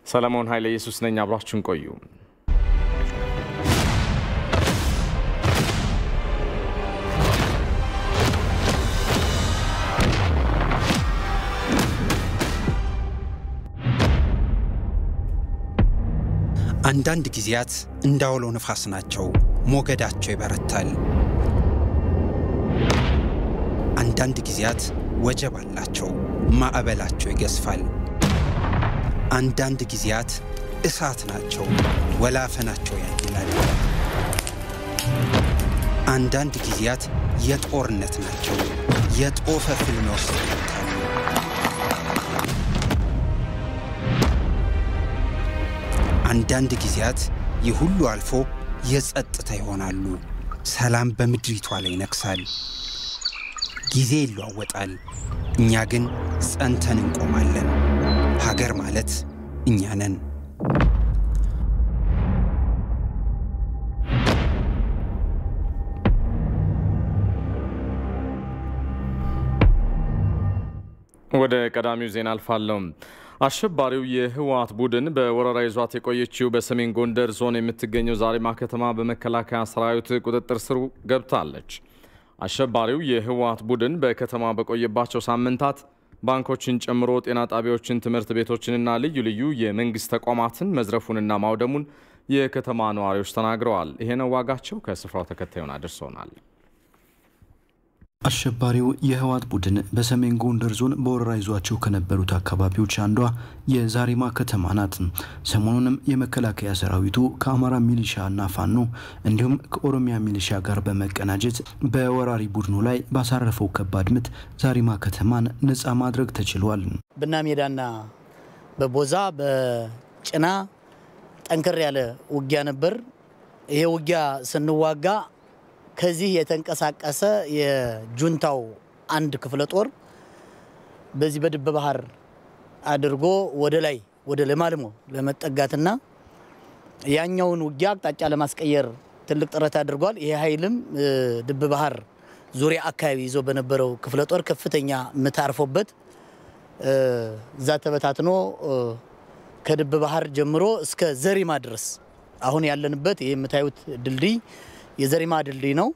ሰለሞን ኃይለ ኢየሱስ ነኝ። አብራችሁን ቆዩ። አንዳንድ ጊዜያት እንዳውሎ ነፋስ ናቸው። ሞገዳቸው ይበረታል። አንዳንድ ጊዜያት ወጀብ አላቸው። ማዕበላቸው ይገዝፋል። አንዳንድ ጊዜያት እሳት ናቸው። ወላፈናቸው ያይላል። አንዳንድ ጊዜያት የጦርነት ናቸው። የጦፈ ፍልሚያ ውስጥ ይከታሉ። አንዳንድ ጊዜያት ይህ ሁሉ አልፎ የጸጥታ ይሆናሉ። ሰላም በምድሪቷ ላይ ይነግሳል። ጊዜ ይለዋወጣል። እኛ ግን ጸንተን እንቆማለን። ሀገር ማለት እኛ ነን። ወደ ቀዳሚው ዜና አልፋለሁ። አሸባሪው የህወሓት ቡድን በወረራ ይዟት የቆየችው በሰሜን ጎንደር ዞን የምትገኘው ዛሪማ ከተማ በመከላከያ ሰራዊት ቁጥጥር ስር ገብታለች። አሸባሪው የህወሓት ቡድን በከተማ በቆየባቸው ሳምንታት ባንኮችን ጨምሮ ጤና ጣቢያዎችን፣ ትምህርት ቤቶችንና ልዩ ልዩ የመንግስት ተቋማትን መዝረፉንና ማውደሙን የከተማ ነዋሪዎች ተናግረዋል። ይሄነው ዋጋቸው ከስፍራው ተከታዩን አድርሶናል። አሸባሪው የህወሓት ቡድን በሰሜን ጎንደር ዞን በወረራ ይዟቸው ከነበሩት አካባቢዎች አንዷ የዛሪማ ከተማ ናት። ሰሞኑንም የመከላከያ ሰራዊቱ ከአማራ ሚሊሻ እና ፋኖ እንዲሁም ከኦሮሚያ ሚሊሻ ጋር በመቀናጀት በወራሪ ቡድኑ ላይ ባሳረፈው ከባድ ምት ዛሪማ ከተማን ነፃ ማድረግ ተችሏል። ብና ሜዳና በቦዛ በጭና ጠንከር ያለ ውጊያ ነበር። ይሄ ውጊያ ስንዋጋ ከዚህ የተንቀሳቀሰ የጁንታው አንድ ክፍለ ጦር በዚህ በድበ ባህር አድርጎ ወደ ላይ ወደ ለማልሞ ለመጠጋትና ያኛውን ውጊያ አቅጣጫ ለማስቀየር ትልቅ ጥረት አድርጓል። ይሄ ኃይልም ድብ ባህር ዙሪያ አካባቢ ይዞ በነበረው ክፍለ ጦር ከፍተኛ ምት አርፎበት እዛ ተበታትኖ ከድብ ባህር ጀምሮ እስከ ዘሪማ ድረስ አሁን ያለንበት ይህ የምታዩት ድልድይ የዘሪማ ድልድይ ነው።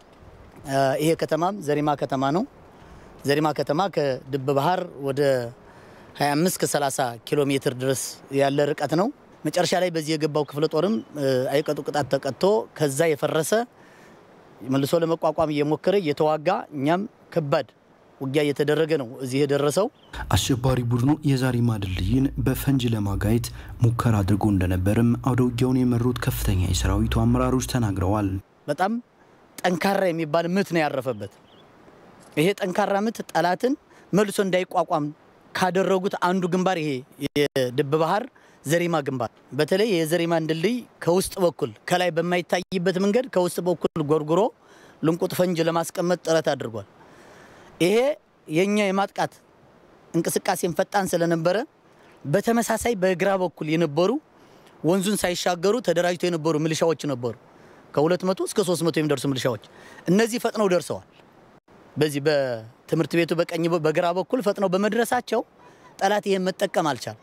ይሄ ከተማም ዘሪማ ከተማ ነው። ዘሪማ ከተማ ከድብ ባህር ወደ 25 ከ30 ኪሎ ሜትር ድረስ ያለ ርቀት ነው። መጨረሻ ላይ በዚህ የገባው ክፍለ ጦርም አይቀጡ ቅጣት ተቀጥቶ ከዛ የፈረሰ መልሶ ለመቋቋም እየሞከረ እየተዋጋ እኛም ከባድ ውጊያ እየተደረገ ነው እዚህ የደረሰው። አሸባሪ ቡድኑ የዛሪማ ድልድይን በፈንጅ ለማጋየት ሙከራ አድርጎ እንደነበርም አውደ ውጊያውን የመሩት ከፍተኛ የሰራዊቱ አመራሮች ተናግረዋል። በጣም ጠንካራ የሚባል ምት ነው ያረፈበት። ይሄ ጠንካራ ምት ጠላትን መልሶ እንዳይቋቋም ካደረጉት አንዱ ግንባር ይሄ የድብ ባህር ዘሪማ ግንባር፣ በተለይ የዘሪማን ድልድይ ከውስጥ በኩል ከላይ በማይታይበት መንገድ ከውስጥ በኩል ጎርጉሮ ልንቁጥ ፈንጅ ለማስቀመጥ ጥረት አድርጓል። ይሄ የኛ የማጥቃት እንቅስቃሴን ፈጣን ስለነበረ በተመሳሳይ በግራ በኩል የነበሩ ወንዙን ሳይሻገሩ ተደራጅተው የነበሩ ሚሊሻዎች ነበሩ። ከ200 እስከ 300 የሚደርሱ ሚሊሻዎች እነዚህ ፈጥነው ደርሰዋል። በዚህ በትምህርት ቤቱ በቀኝ በግራ በኩል ፈጥነው በመድረሳቸው ጠላት ይሄን መጠቀም አልቻል።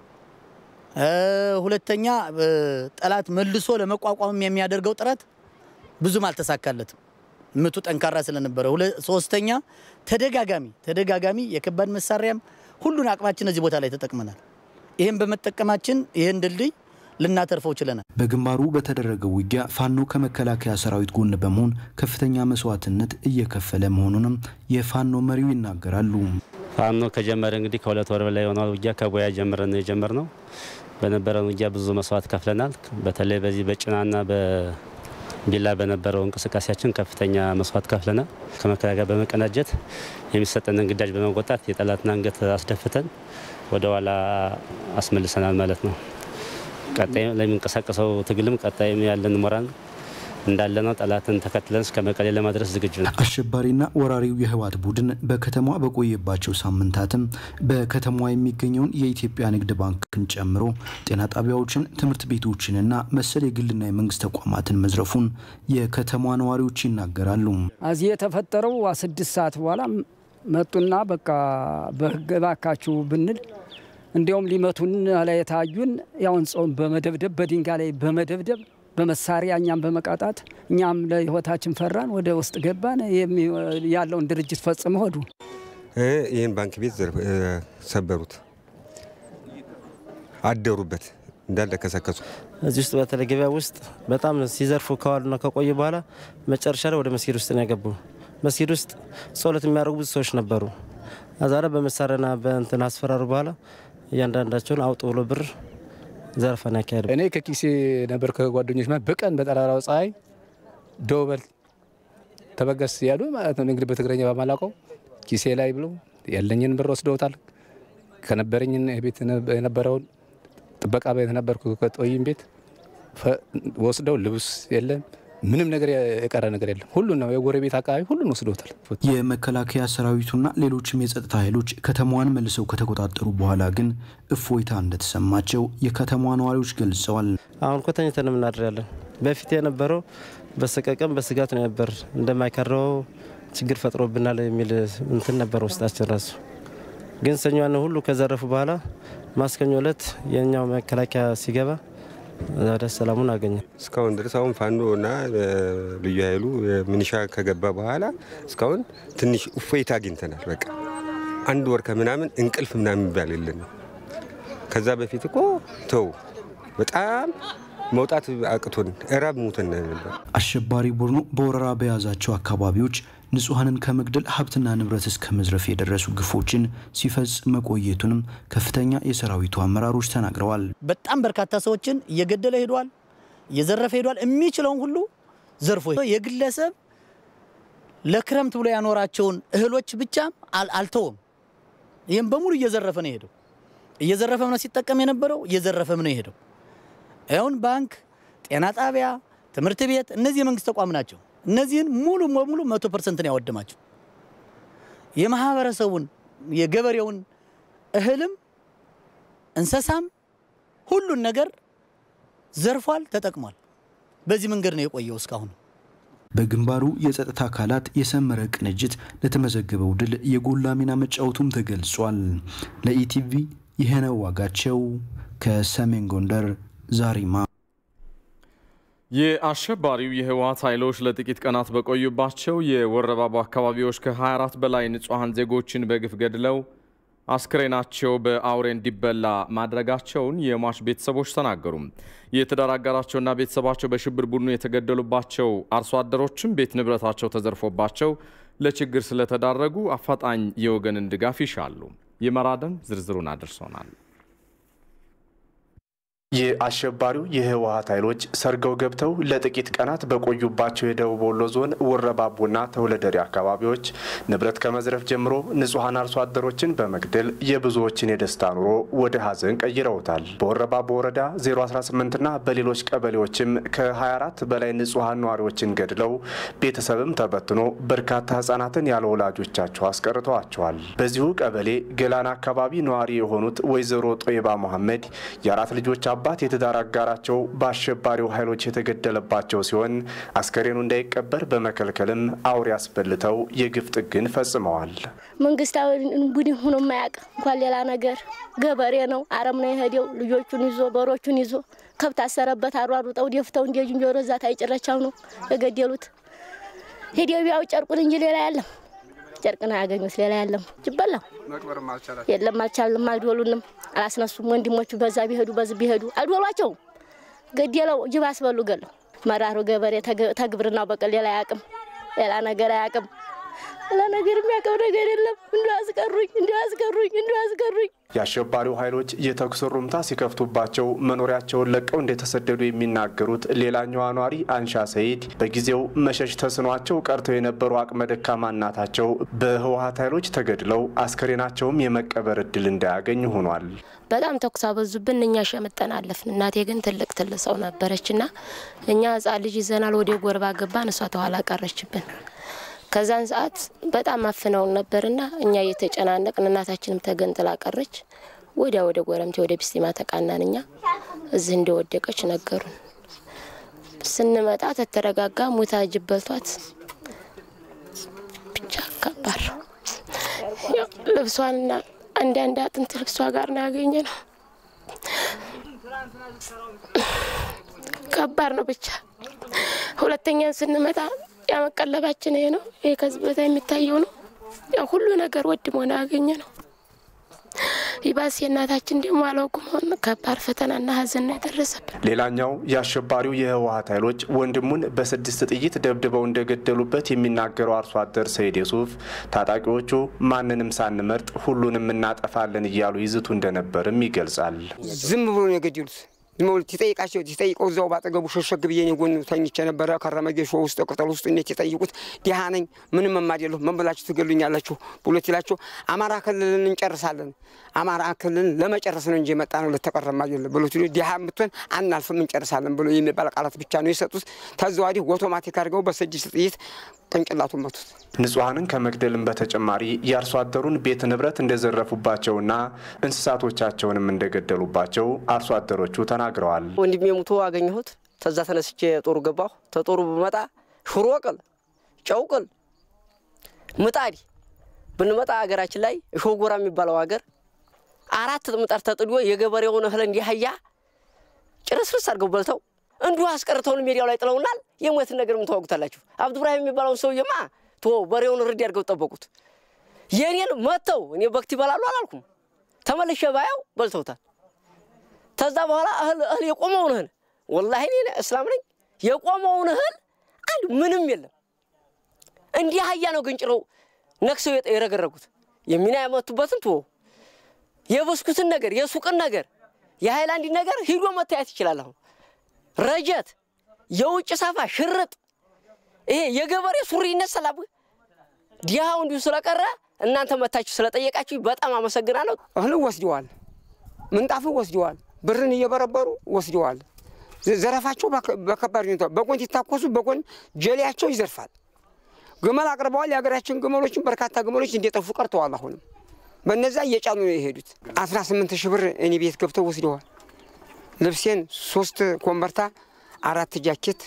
ሁለተኛ ጠላት መልሶ ለመቋቋም የሚያደርገው ጥረት ብዙም አልተሳካለትም። ምቱ ጠንካራ ስለነበረ፣ ሶስተኛ ተደጋጋሚ ተደጋጋሚ የከባድ መሳሪያም ሁሉን አቅማችን እዚህ ቦታ ላይ ተጠቅመናል። ይህም በመጠቀማችን ይህን ድልድይ ልናተርፈው ችለናል። በግንባሩ በተደረገው ውጊያ ፋኖ ከመከላከያ ሰራዊት ጎን በመሆን ከፍተኛ መስዋዕትነት እየከፈለ መሆኑንም የፋኖ መሪው ይናገራሉ። ፋኖ ከጀመረ እንግዲህ ከሁለት ወር በላይ የሆነው ውጊያ ከቦያ ጀምረን ነው የጀመርነው። በነበረን ውጊያ ብዙ መስዋዕት ከፍለናል። በተለይ በዚህ በጭናና ቢላ በነበረው እንቅስቃሴያችን ከፍተኛ መስዋዕት ከፍለናል። ከመከላከያ በመቀናጀት የሚሰጠንን ግዳጅ በመወጣት የጠላትን አንገት አስደፍተን ወደ ኋላ አስመልሰናል ማለት ነው። ቀጣይ ለሚንቀሳቀሰው ትግልም ቀጣይም ያለን ሞራል እንዳለ ነው። ጠላትን ተከትለን እስከ መቀሌ ለማድረስ ዝግጁ ነው። አሸባሪና ወራሪው የህወሓት ቡድን በከተማዋ በቆየባቸው ሳምንታትም በከተማዋ የሚገኘውን የኢትዮጵያ ንግድ ባንክን ጨምሮ ጤና ጣቢያዎችን፣ ትምህርት ቤቶችንና መሰል የግልና የመንግስት ተቋማትን መዝረፉን የከተማዋ ነዋሪዎች ይናገራሉ። እዚህ የተፈጠረው ስድስት ሰዓት በኋላ መጡና በቃ በህግ እባካችሁ ብንል እንዲያውም ሊመቱን ላይ የታዩን ያውን ጾም በመደብደብ በድንጋይ ላይ በመደብደብ በመሳሪያ እኛም በመቃጣት እኛም ለህይወታችን ፈራን። ወደ ውስጥ ገባን። ያለውን ድርጅት ፈጽሞ ሆዱ ይህን ባንክ ቤት ሰበሩት፣ አደሩበት እንዳለ ከሰከሱ። እዚህ ውስጥ በተለይ ገበያ ውስጥ በጣም ሲዘርፉ ከዋሉና ከቆዩ በኋላ መጨረሻ ላይ ወደ መስጊድ ውስጥ ነው የገቡ። መስጊድ ውስጥ ጸሎት የሚያደርጉ ብዙ ሰዎች ነበሩ። አዛረ በመሳሪያና በእንትን አስፈራሩ። በኋላ እያንዳንዳቸውን አውጡ ብሎ ብር ዘርፈን ያካሄዱ። እኔ ከኪሴ ነበር ከጓደኞች ማለት በቀን በጠራራው ፀሐይ ደውበል ተበገስ ያሉ ማለት ነው እንግዲህ በትግረኛ በማላውቀው ኪሴ ላይ ብሎ ያለኝን ብር ወስደውታል። ከነበረኝ ቤት የነበረውን ጥበቃ ቤት ነበርኩ ከጦይም ቤት ወስደው ልብስ የለም ምንም ነገር የቀረ ነገር የለም። ሁሉን ነው የጎረቤት አካባቢ ሁሉን ወስደውታል። የመከላከያ ሰራዊቱና ሌሎችም የጸጥታ ኃይሎች ከተማዋን መልሰው ከተቆጣጠሩ በኋላ ግን እፎይታ እንደተሰማቸው የከተማዋ ነዋሪዎች ገልጸዋል። አሁን እኮ ተኝተን የምናድራለን። በፊት የነበረው በሰቀቀም በስጋት ነው ነበር እንደማይከረው ችግር ፈጥሮብናል የሚል እንትን ነበር ውስጣችን ራሱ። ግን ሰኞን ሁሉ ከዘረፉ በኋላ ማስከኞ ዕለት የኛው መከላከያ ሲገባ ወደ ሰላሙን አገኘ። እስካሁን ድረስ አሁን ፋኖ እና ልዩ ኃይሉ ሚኒሻ ከገባ በኋላ እስካሁን ትንሽ እፎይታ አግኝተናል። በቃ አንድ ወር ከምናምን እንቅልፍ ምናምን የሚባል የለንም። ከዛ በፊት እኮ ተው በጣም መውጣት አቅቶን እራብ ሙተን ነበር። አሸባሪ ቡድኑ በወረራ በያዛቸው አካባቢዎች ንጹሐንን ከመግደል ሀብትና ንብረት እስከ መዝረፍ የደረሱ ግፎችን ሲፈጽም መቆየቱንም ከፍተኛ የሰራዊቱ አመራሮች ተናግረዋል። በጣም በርካታ ሰዎችን እየገደለ ሄዷል፣ እየዘረፈ ሄዷል። የሚችለውን ሁሉ ዘርፎ የግለሰብ ለክረምት ብሎ ያኖራቸውን እህሎች ብቻም አልተውም። ይህም በሙሉ እየዘረፈ ነው የሄደው። እየዘረፈም ነው ሲጠቀም የነበረው፣ እየዘረፈም ነው የሄደው። አሁን ባንክ፣ ጤና ጣቢያ፣ ትምህርት ቤት እነዚህ የመንግስት ተቋም ናቸው። እነዚህን ሙሉ በሙሉ መቶ ፐርሰንት ነው ያወደማቸው። የማህበረሰቡን የገበሬውን እህልም እንስሳም ሁሉን ነገር ዘርፏል፣ ተጠቅሟል። በዚህ መንገድ ነው የቆየው እስካሁን። በግንባሩ የጸጥታ አካላት የሰመረ ቅንጅት ለተመዘገበው ድል የጎላ ሚና መጫወቱም ተገልጿል። ለኢቲቪ ይህነው ዋጋቸው ከሰሜን ጎንደር ዛሪማ። የአሸባሪው የህወሓት ኃይሎች ለጥቂት ቀናት በቆዩባቸው የወረባቦ አካባቢዎች ከ24 በላይ ንጹሐን ዜጎችን በግፍ ገድለው አስክሬናቸው በአውሬ እንዲበላ ማድረጋቸውን የሟች ቤተሰቦች ተናገሩ። የትዳር አጋራቸውና ቤተሰባቸው በሽብር ቡድኑ የተገደሉባቸው አርሶ አደሮችም ቤት ንብረታቸው ተዘርፎባቸው ለችግር ስለተዳረጉ አፋጣኝ የወገንን ድጋፍ ይሻሉ። ይመራደም ዝርዝሩን አድርሶናል። የአሸባሪው የህወሓት ኃይሎች ሰርገው ገብተው ለጥቂት ቀናት በቆዩባቸው የደቡብ ወሎ ዞን ወረባቦና ተውለደሬ አካባቢዎች ንብረት ከመዝረፍ ጀምሮ ንጹሐን አርሶ አደሮችን በመግደል የብዙዎችን የደስታ ኑሮ ወደ ሀዘን ቀይረውታል። በወረባቦ ወረዳ 018ና በሌሎች ቀበሌዎችም ከ24 በላይ ንጹሐን ነዋሪዎችን ገድለው ቤተሰብም ተበትኖ በርካታ ህጻናትን ያለ ወላጆቻቸው አስቀርተዋቸዋል። በዚሁ ቀበሌ ገላን አካባቢ ነዋሪ የሆኑት ወይዘሮ ጦይባ መሐመድ የአራት ልጆች አባት የትዳር አጋራቸው በአሸባሪው ኃይሎች የተገደለባቸው ሲሆን አስከሬኑ እንዳይቀበር በመከልከልም አውሬ አስበልተው የግፍ ጥግን ፈጽመዋል። መንግስታዊ ቡድን ሆኖ የማያውቅ እንኳን ሌላ ነገር ገበሬ ነው። አረም ነው የሄደው። ልጆቹን ይዞ በሮቹን ይዞ ከብት አሰረበት። አሯሩጠው ደፍተው እንደ ዝንጀሮ ዛት አይጭረቻው ነው የገደሉት። ሄደው ቢያው ጨርቁን እንጂ ሌላ ያለም ጨርቅን አያገኙት ሌላ ያለም ጅበላው የለም። አልቻልንም፣ አልዶሉንም፣ አላስነሱም። ወንድሞቹ በዛ ቢሄዱ በዚህ ቢሄዱ አልዶሏቸውም። ገደለው ጅብ አስበሉ ገለው። መራሩ ገበሬ ተግብርናው በቀል ሌላ አያውቅም፣ ሌላ ነገር አያውቅም። ሌላ ነገር የሚያውቀው ነገር የለም። እንዲ አስቀሩኝ፣ እንዲ አስቀሩኝ፣ እንዲ አስቀሩኝ። የአሸባሪው ኃይሎች የተኩስ ሩምታ ሲከፍቱባቸው መኖሪያቸውን ለቀው እንደተሰደዱ የሚናገሩት ሌላኛዋ ኗሪ አንሻ ሰይድ በጊዜው መሸሽ ተስኗቸው ቀርተው የነበሩ አቅመ ደካማ እናታቸው በህወሓት ኃይሎች ተገድለው አስከሬናቸውም የመቀበር እድል እንዳያገኝ ሆኗል። በጣም ተኩስ አበዙብን። እኛ ሸምጠን አለፍን። እናቴ ግን ትልቅ ትልቅ ሰው ነበረችና እኛ ህጻን ልጅ ይዘናል። ወደ ጎርባ ገባን። እሷ ተኋላ ቀረችብን። ከዛን ሰዓት በጣም አፍነውን ነበርና እኛ እየተጨናነቅን እናታችንም ተገንጥላ ቀረች። ወዲያ ወደ ጎረምቴ ወደ ቢስቲማ ተቃናን። እኛ እዚህ እንደወደቀች ነገሩን። ስንመጣ ተተረጋጋ ሙታ ጅብ በልቷት ብቻ ከባድ ልብሷንና አንዳንድ አጥንት ልብሷ ጋር ነው ያገኘ ነው። ከባድ ነው ብቻ። ሁለተኛን ስንመጣ ያመቀለባችን ይሄ ነው። ይሄ ከዚህ ቦታ የሚታየው ነው። ያው ሁሉ ነገር ወድሞ ነው ያገኘ ነው። ይባስ የእናታችን ደግሞ አላውቁም ከባድ ፈተናና ሐዘን ነው የደረሰብን። ሌላኛው የአሸባሪው የህወሀት ኃይሎች ወንድሙን በስድስት ጥይት ደብድበው እንደገደሉበት የሚናገረው አርሶ አደር ሰይድ የሱፍ ታጣቂዎቹ ማንንም ሳንመርጥ ሁሉንም እናጠፋለን እያሉ ይዝቱ እንደነበርም ይገልጻል። ዝም ብሎ ነው የገደሉት። ዝም ብሎ ሲጠይቃቸው ሲጠይቀው እዛው ባጠገቡ ሸሸግ ብዬ እኔ ጎን ተኝቼ ነበረ። ከረመ ጌሾ ውስጥ ቅጠል ውስጥ እንዴት የጠይቁት ድሃ ነኝ ምንም የማደለሁ ምን ብላችሁ ትገሉኛላችሁ ብሎ ሲላቸው አማራ ክልልን እንጨርሳለን አማራ ክልልን ለመጨረስ ነው እንጂ የመጣ ነው ለተቀረማ አይደለም ብሎ ሲሉ ድሃ የምትሆን አናልፍም እንጨርሳለን ብሎ የሚባል ቃላት ብቻ ነው የሰጡት። ከዚ ወዲህ ኦቶማቲክ አድርገው በስድስት ጥይት ቅንጭላቱን መቱት። ንጹሐንን ከመግደልም በተጨማሪ የአርሶ አደሩን ቤት ንብረት እንደዘረፉባቸውና እንስሳቶቻቸውንም እንደገደሉባቸው አርሶ አደሮቹ ተናግረዋል። ወንድሜ ሙቶ አገኘሁት። ተዛ ተነስቼ ጦሩ ገባሁ። ተጦሩ ብመጣ ሽሮ ቅል፣ ጨው ቅል፣ ምጣድ ብንመጣ ሀገራችን ላይ ሾጎራ የሚባለው ሀገር አራት ምጣድ ተጥዶ የገበሬውን እህል እንዲህያ ጭርስርስ አድርገው በልተው እንዲሁ አስቀርተውን ሜዲያው ላይ ጥለውናል። የሞትን ነገር ምን ታወጉታላችሁ? አብዱ ብራሂም የሚባለውን ሰውዬማ ቶ በሬውን ርድ አድርገው ጠበቁት። የኔን መጥተው እኔ በክት ይበላሉ አላልኩም። ተመልሼ ባያው በልተውታል። ከዛ በኋላ እህል እህል የቆመውን እህል ወላሂ እኔ እስላም ነኝ። የቆመውን እህል አንድ ምንም የለም። እንዲህ አህያ ነው ግንጭረው ነክሰው የረገረጉት። የሚና ያመቱበትን ቶ የብስኩትን ነገር የሱቅን ነገር የሃይላንድ ነገር ሂዶ መታየት ይችላል። አሁን ረጀት፣ የውጭ ሳፋ፣ ሽርጥ ይሄ የገበሬ ሱሪ ይነሳል። ዲሃው እንዲሁ ስለቀረ እናንተ መታችሁ ስለጠየቃችሁ በጣም አመሰግናለሁ። እህል ወስደዋል፣ ምንጣፍን ወስደዋል፣ ብርን እየበረበሩ ወስደዋል። ዘረፋቸው በከባድ ሁኔታ በጎን ሲታኮሱ በጎን ጀሌያቸው ይዘርፋል። ግመል አቅርበዋል። የሀገራችን ግመሎችን በርካታ ግመሎች እንደጠፉ ቀርተዋል። አሁንም በነዛ እየጫኑ ነው የሄዱት። 18 ሺህ ብር እኔ ቤት ገብተው ወስደዋል። ልብሴን ሶስት ኮምበርታ፣ አራት ጃኬት፣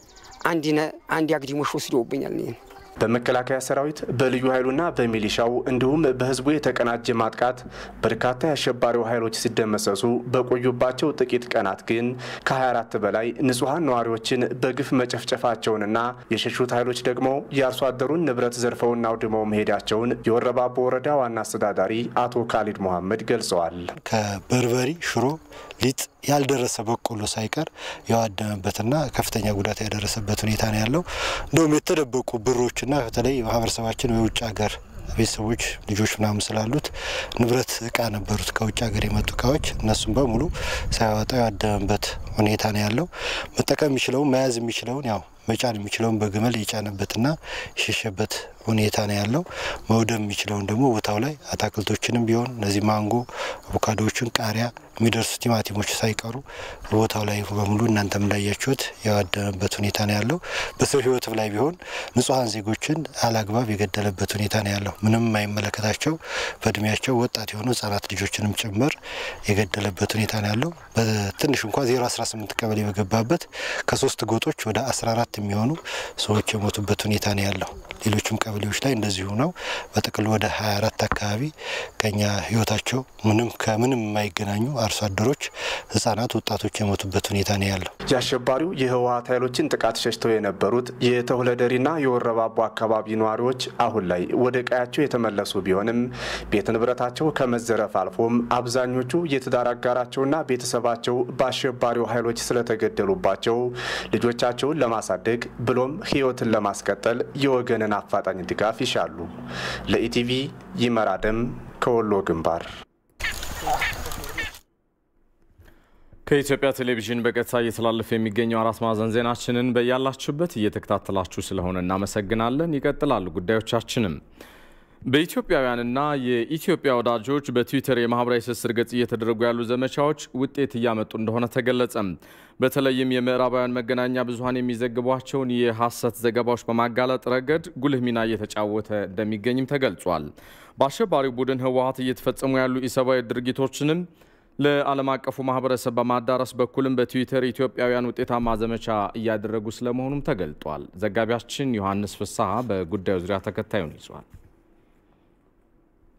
አንድ አግዲሞሽ ወስደውብኛል። ይህን በመከላከያ ሰራዊት በልዩ ኃይሉና በሚሊሻው እንዲሁም በህዝቡ የተቀናጀ ማጥቃት በርካታ የአሸባሪው ኃይሎች ሲደመሰሱ በቆዩባቸው ጥቂት ቀናት ግን ከ24 በላይ ንጹሐን ነዋሪዎችን በግፍ መጨፍጨፋቸውንና የሸሹት ኃይሎች ደግሞ የአርሶ አደሩን ንብረት ዘርፈውና አውድመው መሄዳቸውን የወረባቦ ወረዳ ዋና አስተዳዳሪ አቶ ካሊድ መሐመድ ገልጸዋል። ከበርበሪ ሽሮ ሊጥ ያልደረሰ በቆሎ ሳይቀር የዋደመበትና ከፍተኛ ጉዳት ያደረሰበት ሁኔታ ነው ያለው። እንደውም የተደበቁ ብሮችና በተለይ ማህበረሰባችን የውጭ ሀገር ቤተሰቦች ልጆች ምናምን ስላሉት ንብረት እቃ ነበሩት ከውጭ ሀገር የመጡ እቃዎች እነሱም በሙሉ ሳያወጣ ያደመበት ሁኔታ ነው ያለው። መጠቀም የሚችለውን መያዝ የሚችለውን ያው መጫን የሚችለውን በግመል የጫነበትና የሸሸበት ሁኔታ ነው ያለው። መውደም የሚችለውን ደግሞ ቦታው ላይ አታክልቶችንም ቢሆን እነዚህ ማንጎ፣ አቮካዶዎችን፣ ቃሪያ የሚደርሱ ቲማቲሞች ሳይቀሩ ቦታው ላይ በሙሉ እናንተም እንዳያችሁት የዋደመበት ሁኔታ ነው ያለው። በሰው ሕይወትም ላይ ቢሆን ንጹሐን ዜጎችን አላግባብ የገደለበት ሁኔታ ነው ያለው። ምንም የማይመለከታቸው በእድሜያቸው ወጣት የሆኑ ህጻናት ልጆችንም ጭምር የገደለበት ሁኔታ ነው ያለው። በትንሽ እንኳ 018 ቀበሌ በገባበት ከሶስት ጎጦች ወደ 14 የሚሆኑ ሰዎች የሞቱበት ሁኔታ ነው ያለው። ሌሎችም ቀበሌዎች ላይ እንደዚሁ ነው። በጥቅሉ ወደ 24 አካባቢ ከኛ ህይወታቸው ምንም ከምንም የማይገናኙ አርሶ አደሮች፣ ህጻናት፣ ወጣቶች የሞቱበት ሁኔታ ነው ያለው። የአሸባሪው የህወሀት ኃይሎችን ጥቃት ሸሽተው የነበሩት የተሁለደሪና የወረባቦ አካባቢ ነዋሪዎች አሁን ላይ ወደ ቀያቸው የተመለሱ ቢሆንም ቤት ንብረታቸው ከመዘረፍ አልፎም አብዛኞቹ የትዳር አጋራቸውና ቤተሰባቸው በአሸባሪው ኃይሎች ስለተገደሉባቸው ልጆቻቸውን ለማሳደግ ብሎም ህይወትን ለማስቀጠል የወገንን አፋጣኝ ድጋፍ ይሻሉ። ለኢቲቪ ይመራደም ከወሎ ግንባር ከኢትዮጵያ ቴሌቪዥን በቀጥታ እየተላለፈ የሚገኘው አራት ማዕዘን ዜናችንን በያላችሁበት እየተከታተላችሁ ስለሆነ እናመሰግናለን። ይቀጥላሉ ጉዳዮቻችንም። በኢትዮጵያውያንና የኢትዮጵያ ወዳጆች በትዊተር የማህበራዊ ትስስር ገጽ እየተደረጉ ያሉ ዘመቻዎች ውጤት እያመጡ እንደሆነ ተገለጸ። በተለይም የምዕራባውያን መገናኛ ብዙኃን የሚዘግቧቸውን የሐሰት ዘገባዎች በማጋለጥ ረገድ ጉልህ ሚና እየተጫወተ እንደሚገኝም ተገልጿል። በአሸባሪው ቡድን ህወሀት እየተፈጸሙ ያሉ ኢሰብአዊ ድርጊቶችንም ለዓለም አቀፉ ማህበረሰብ በማዳረስ በኩልም በትዊተር ኢትዮጵያውያን ውጤታማ ዘመቻ እያደረጉ ስለመሆኑም ተገልጧል። ዘጋቢያችን ዮሐንስ ፍስሐ በጉዳዩ ዙሪያ ተከታዩን ይዟል።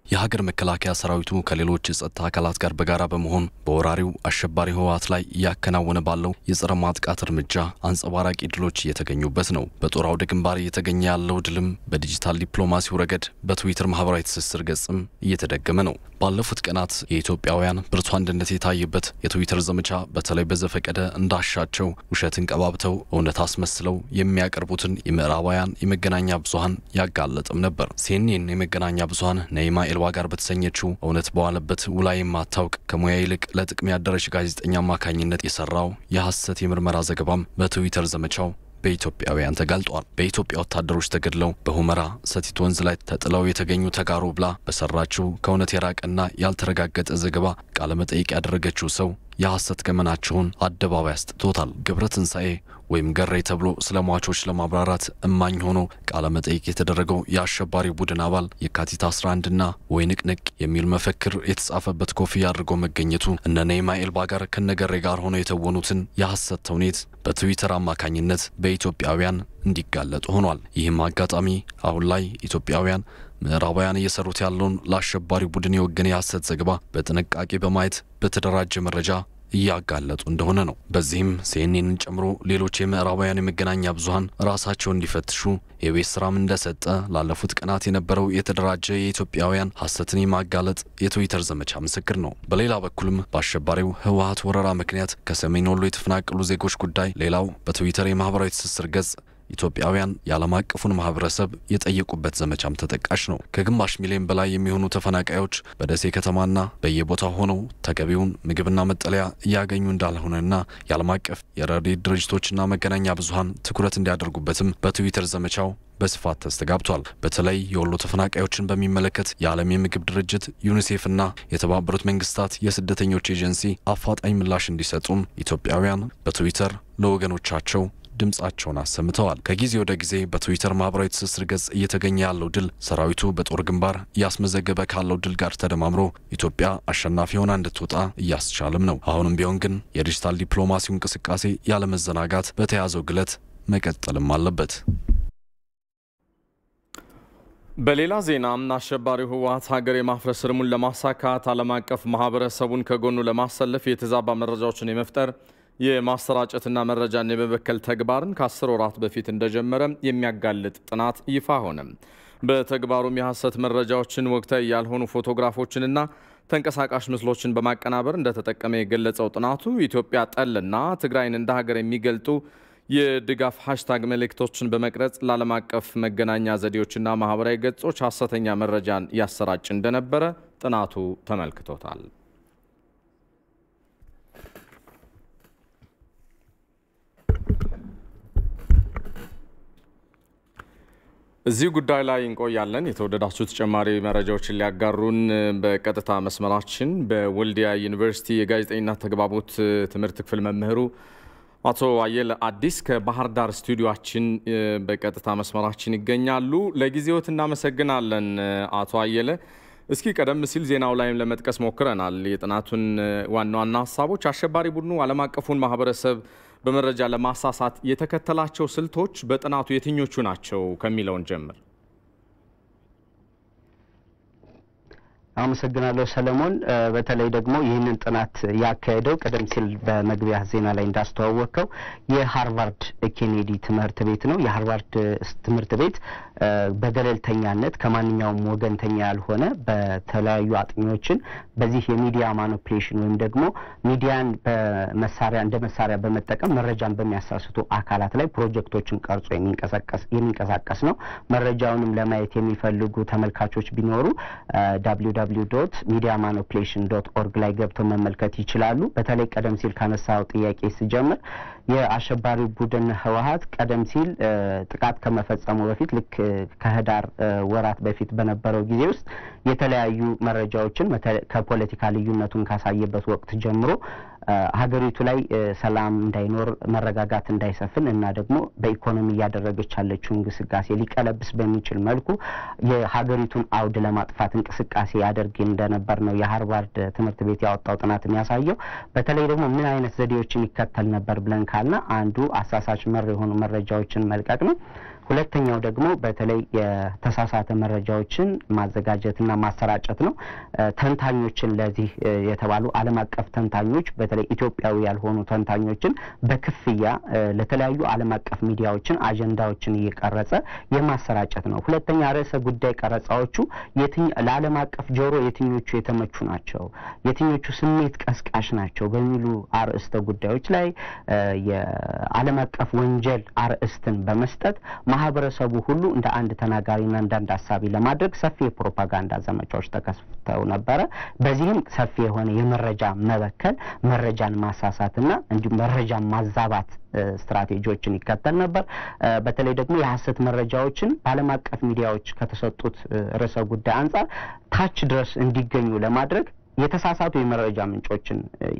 የሀገር መከላከያ ሰራዊቱ ከሌሎች የጸጥታ አካላት ጋር በጋራ በመሆን በወራሪው አሸባሪ ህወሓት ላይ እያከናወነ ባለው የጸረ ማጥቃት እርምጃ አንጸባራቂ ድሎች እየተገኙበት ነው። በጦር አውደ ግንባር እየተገኘ ያለው ድልም በዲጂታል ዲፕሎማሲው ረገድ በትዊተር ማህበራዊ ትስስር ገጽም እየተደገመ ነው። ባለፉት ቀናት የኢትዮጵያውያን ብርቱ አንድነት የታየበት የትዊተር ዘመቻ በተለይ በዘፈቀደ እንዳሻቸው ውሸትን ቀባብተው እውነት አስመስለው የሚያቀርቡትን የምዕራባውያን የመገናኛ ብዙሀን ያጋለጥም ነበር። ሲኤንኤን የመገናኛ ብዙሀን ነይማ ኤልዋ ጋር በተሰኘችው እውነት በዋለበት ውላ የማታውቅ ከሙያ ይልቅ ለጥቅም ያደረች ጋዜጠኛ አማካኝነት የሰራው የሐሰት የምርመራ ዘገባም በትዊተር ዘመቻው በኢትዮጵያውያን ተጋልጧል። በኢትዮጵያ ወታደሮች ተገድለው በሁመራ ሰቲት ወንዝ ላይ ተጥለው የተገኙ ተጋሩ ብላ በሰራችው ከእውነት የራቀና ያልተረጋገጠ ዘገባ ቃለመጠይቅ ያደረገችው ሰው የሐሰት ገመናቸውን አደባባይ አስጥቶታል። ገብረ ትንሣኤ ወይም ገሬ ተብሎ ስለ ሟቾች ለማብራራት እማኝ ሆኖ ቃለ መጠይቅ የተደረገው የአሸባሪ ቡድን አባል የካቲት 11ና ወይ ንቅንቅ የሚል መፈክር የተጻፈበት ኮፍያ አድርጎ መገኘቱ እነ ነይማ ኤልባ ጋር ከነገሬ ጋር ሆነው የተወኑትን የሐሰት ተውኔት በትዊተር አማካኝነት በኢትዮጵያውያን እንዲጋለጡ ሆኗል። ይህም አጋጣሚ አሁን ላይ ኢትዮጵያውያን ምዕራባውያን እየሰሩት ያለውን ለአሸባሪ ቡድን የወገነ የሐሰት ዘገባ በጥንቃቄ በማየት በተደራጀ መረጃ እያጋለጡ እንደሆነ ነው። በዚህም ሲኤንኤንን ጨምሮ ሌሎች የምዕራባውያን የመገናኛ ብዙኃን ራሳቸውን እንዲፈትሹ የቤት ስራም እንደሰጠ ላለፉት ቀናት የነበረው የተደራጀ የኢትዮጵያውያን ሐሰትን የማጋለጥ የትዊተር ዘመቻ ምስክር ነው። በሌላ በኩልም በአሸባሪው ህወሓት ወረራ ምክንያት ከሰሜን ወሎ የተፈናቀሉ ዜጎች ጉዳይ ሌላው በትዊተር የማህበራዊ ትስስር ገጽ ኢትዮጵያውያን የዓለም አቀፉን ማህበረሰብ የጠየቁበት ዘመቻም ተጠቃሽ ነው። ከግማሽ ሚሊዮን በላይ የሚሆኑ ተፈናቃዮች በደሴ ከተማና በየቦታው ሆነው ተገቢውን ምግብና መጠለያ እያገኙ እንዳልሆነና የዓለም አቀፍ የረድኤት ድርጅቶችና መገናኛ ብዙኃን ትኩረት እንዲያደርጉበትም በትዊተር ዘመቻው በስፋት ተስተጋብቷል። በተለይ የወሎ ተፈናቃዮችን በሚመለከት የዓለም የምግብ ድርጅት ዩኒሴፍና የተባበሩት መንግስታት የስደተኞች ኤጀንሲ አፋጣኝ ምላሽ እንዲሰጡም ኢትዮጵያውያን በትዊተር ለወገኖቻቸው ድምጻቸውን አሰምተዋል። ከጊዜ ወደ ጊዜ በትዊተር ማህበራዊ ትስስር ገጽ እየተገኘ ያለው ድል ሰራዊቱ በጦር ግንባር እያስመዘገበ ካለው ድል ጋር ተደማምሮ ኢትዮጵያ አሸናፊ ሆና እንድትወጣ እያስቻለም ነው። አሁንም ቢሆን ግን የዲጂታል ዲፕሎማሲው እንቅስቃሴ ያለመዘናጋት በተያዘው ግለት መቀጠልም አለበት። በሌላ ዜና አሸባሪው ህወሓት ሀገር የማፍረስ ህልሙን ለማሳካት ዓለም አቀፍ ማህበረሰቡን ከጎኑ ለማሰለፍ የተዛባ መረጃዎችን የመፍጠር የማሰራጨትና መረጃን የመበከል ተግባርን ከአስር ወራት በፊት እንደጀመረ የሚያጋልጥ ጥናት ይፋ ሆነ። በተግባሩም የሐሰት መረጃዎችን፣ ወቅታዊ ያልሆኑ ፎቶግራፎችንና ተንቀሳቃሽ ምስሎችን በማቀናበር እንደተጠቀመ የገለጸው ጥናቱ ኢትዮጵያ ጠልና ትግራይን እንደ ሀገር የሚገልጡ የድጋፍ ሃሽታግ መልእክቶችን በመቅረጽ ለዓለም አቀፍ መገናኛ ዘዴዎችና ማህበራዊ ገጾች ሐሰተኛ መረጃን ያሰራጭ እንደነበረ ጥናቱ ተመልክቶታል። እዚህ ጉዳይ ላይ እንቆያለን። የተወደዳችሁ ተጨማሪ መረጃዎችን ሊያጋሩን በቀጥታ መስመራችን በወልዲያ ዩኒቨርሲቲ የጋዜጠኝነት ተግባቦት ትምህርት ክፍል መምህሩ አቶ አየለ አዲስ ከባህር ዳር ስቱዲዮችን በቀጥታ መስመራችን ይገኛሉ። ለጊዜዎት እናመሰግናለን አቶ አየለ። እስኪ ቀደም ሲል ዜናው ላይም ለመጥቀስ ሞክረናል የጥናቱን ዋና ዋና ሀሳቦች። አሸባሪ ቡድኑ ዓለም አቀፉን ማህበረሰብ በመረጃ ለማሳሳት የተከተላቸው ስልቶች በጥናቱ የትኞቹ ናቸው ከሚለውን ጀምር። አመሰግናለሁ ሰለሞን። በተለይ ደግሞ ይህንን ጥናት ያካሄደው ቀደም ሲል በመግቢያ ዜና ላይ እንዳስተዋወቀው የሃርቫርድ ኬኔዲ ትምህርት ቤት ነው። የሃርቫርድ ትምህርት ቤት በገለልተኛነት ከማንኛውም ወገንተኛ ያልሆነ በተለያዩ አጥኚዎችን በዚህ የሚዲያ ማኒፕሌሽን ወይም ደግሞ ሚዲያን በመሳሪያ እንደ መሳሪያ በመጠቀም መረጃን በሚያሳስቱ አካላት ላይ ፕሮጀክቶችን ቀርጾ የሚንቀሳቀስ ነው። መረጃውንም ለማየት የሚፈልጉ ተመልካቾች ቢኖሩ ዳብሊው ዳብሊው ዶት ሚዲያ ማኒፕሌሽን ዶት ኦርግ ላይ ገብተው መመልከት ይችላሉ። በተለይ ቀደም ሲል ካነሳው ጥያቄ ስጀምር የአሸባሪ ቡድን ህወሀት ቀደም ሲል ጥቃት ከመፈጸሙ በፊት ልክ ከህዳር ወራት በፊት በነበረው ጊዜ ውስጥ የተለያዩ መረጃዎችን ከፖለቲካ ልዩነቱን ካሳየበት ወቅት ጀምሮ ሀገሪቱ ላይ ሰላም እንዳይኖር መረጋጋት እንዳይሰፍን እና ደግሞ በኢኮኖሚ እያደረገች ያለችው እንቅስቃሴ ሊቀለብስ በሚችል መልኩ የሀገሪቱን አውድ ለማጥፋት እንቅስቃሴ ያደርግ እንደነበር ነው የሀርቫርድ ትምህርት ቤት ያወጣው ጥናት የሚያሳየው። በተለይ ደግሞ ምን አይነት ዘዴዎችን ይከተል ነበር ብለን ካልና አንዱ አሳሳች መር የሆኑ መረጃዎችን መልቀቅ ነው። ሁለተኛው ደግሞ በተለይ የተሳሳተ መረጃዎችን ማዘጋጀትና ማሰራጨት ነው። ተንታኞችን ለዚህ የተባሉ ዓለም አቀፍ ተንታኞች በተለይ ኢትዮጵያዊ ያልሆኑ ተንታኞችን በክፍያ ለተለያዩ ዓለም አቀፍ ሚዲያዎችን አጀንዳዎችን እየቀረጸ የማሰራጨት ነው። ሁለተኛ ርዕሰ ጉዳይ ቀረጻዎቹ ለዓለም አቀፍ ጆሮ የትኞቹ የተመቹ ናቸው፣ የትኞቹ ስሜት ቀስቃሽ ናቸው በሚሉ አርዕስተ ጉዳዮች ላይ የዓለም አቀፍ ወንጀል አርዕስትን በመስጠት ማህበረሰቡ ሁሉ እንደ አንድ ተናጋሪና እንደ አንድ አሳቢ ለማድረግ ሰፊ የፕሮፓጋንዳ ዘመቻዎች ተከፍተው ነበረ። በዚህም ሰፊ የሆነ የመረጃ መበከል፣ መረጃን ማሳሳትና እንዲሁም መረጃን ማዛባት ስትራቴጂዎችን ይከተል ነበር። በተለይ ደግሞ የሀሰት መረጃዎችን በዓለም አቀፍ ሚዲያዎች ከተሰጡት ርዕሰ ጉዳይ አንጻር ታች ድረስ እንዲገኙ ለማድረግ የተሳሳቱ የመረጃ ምንጮችን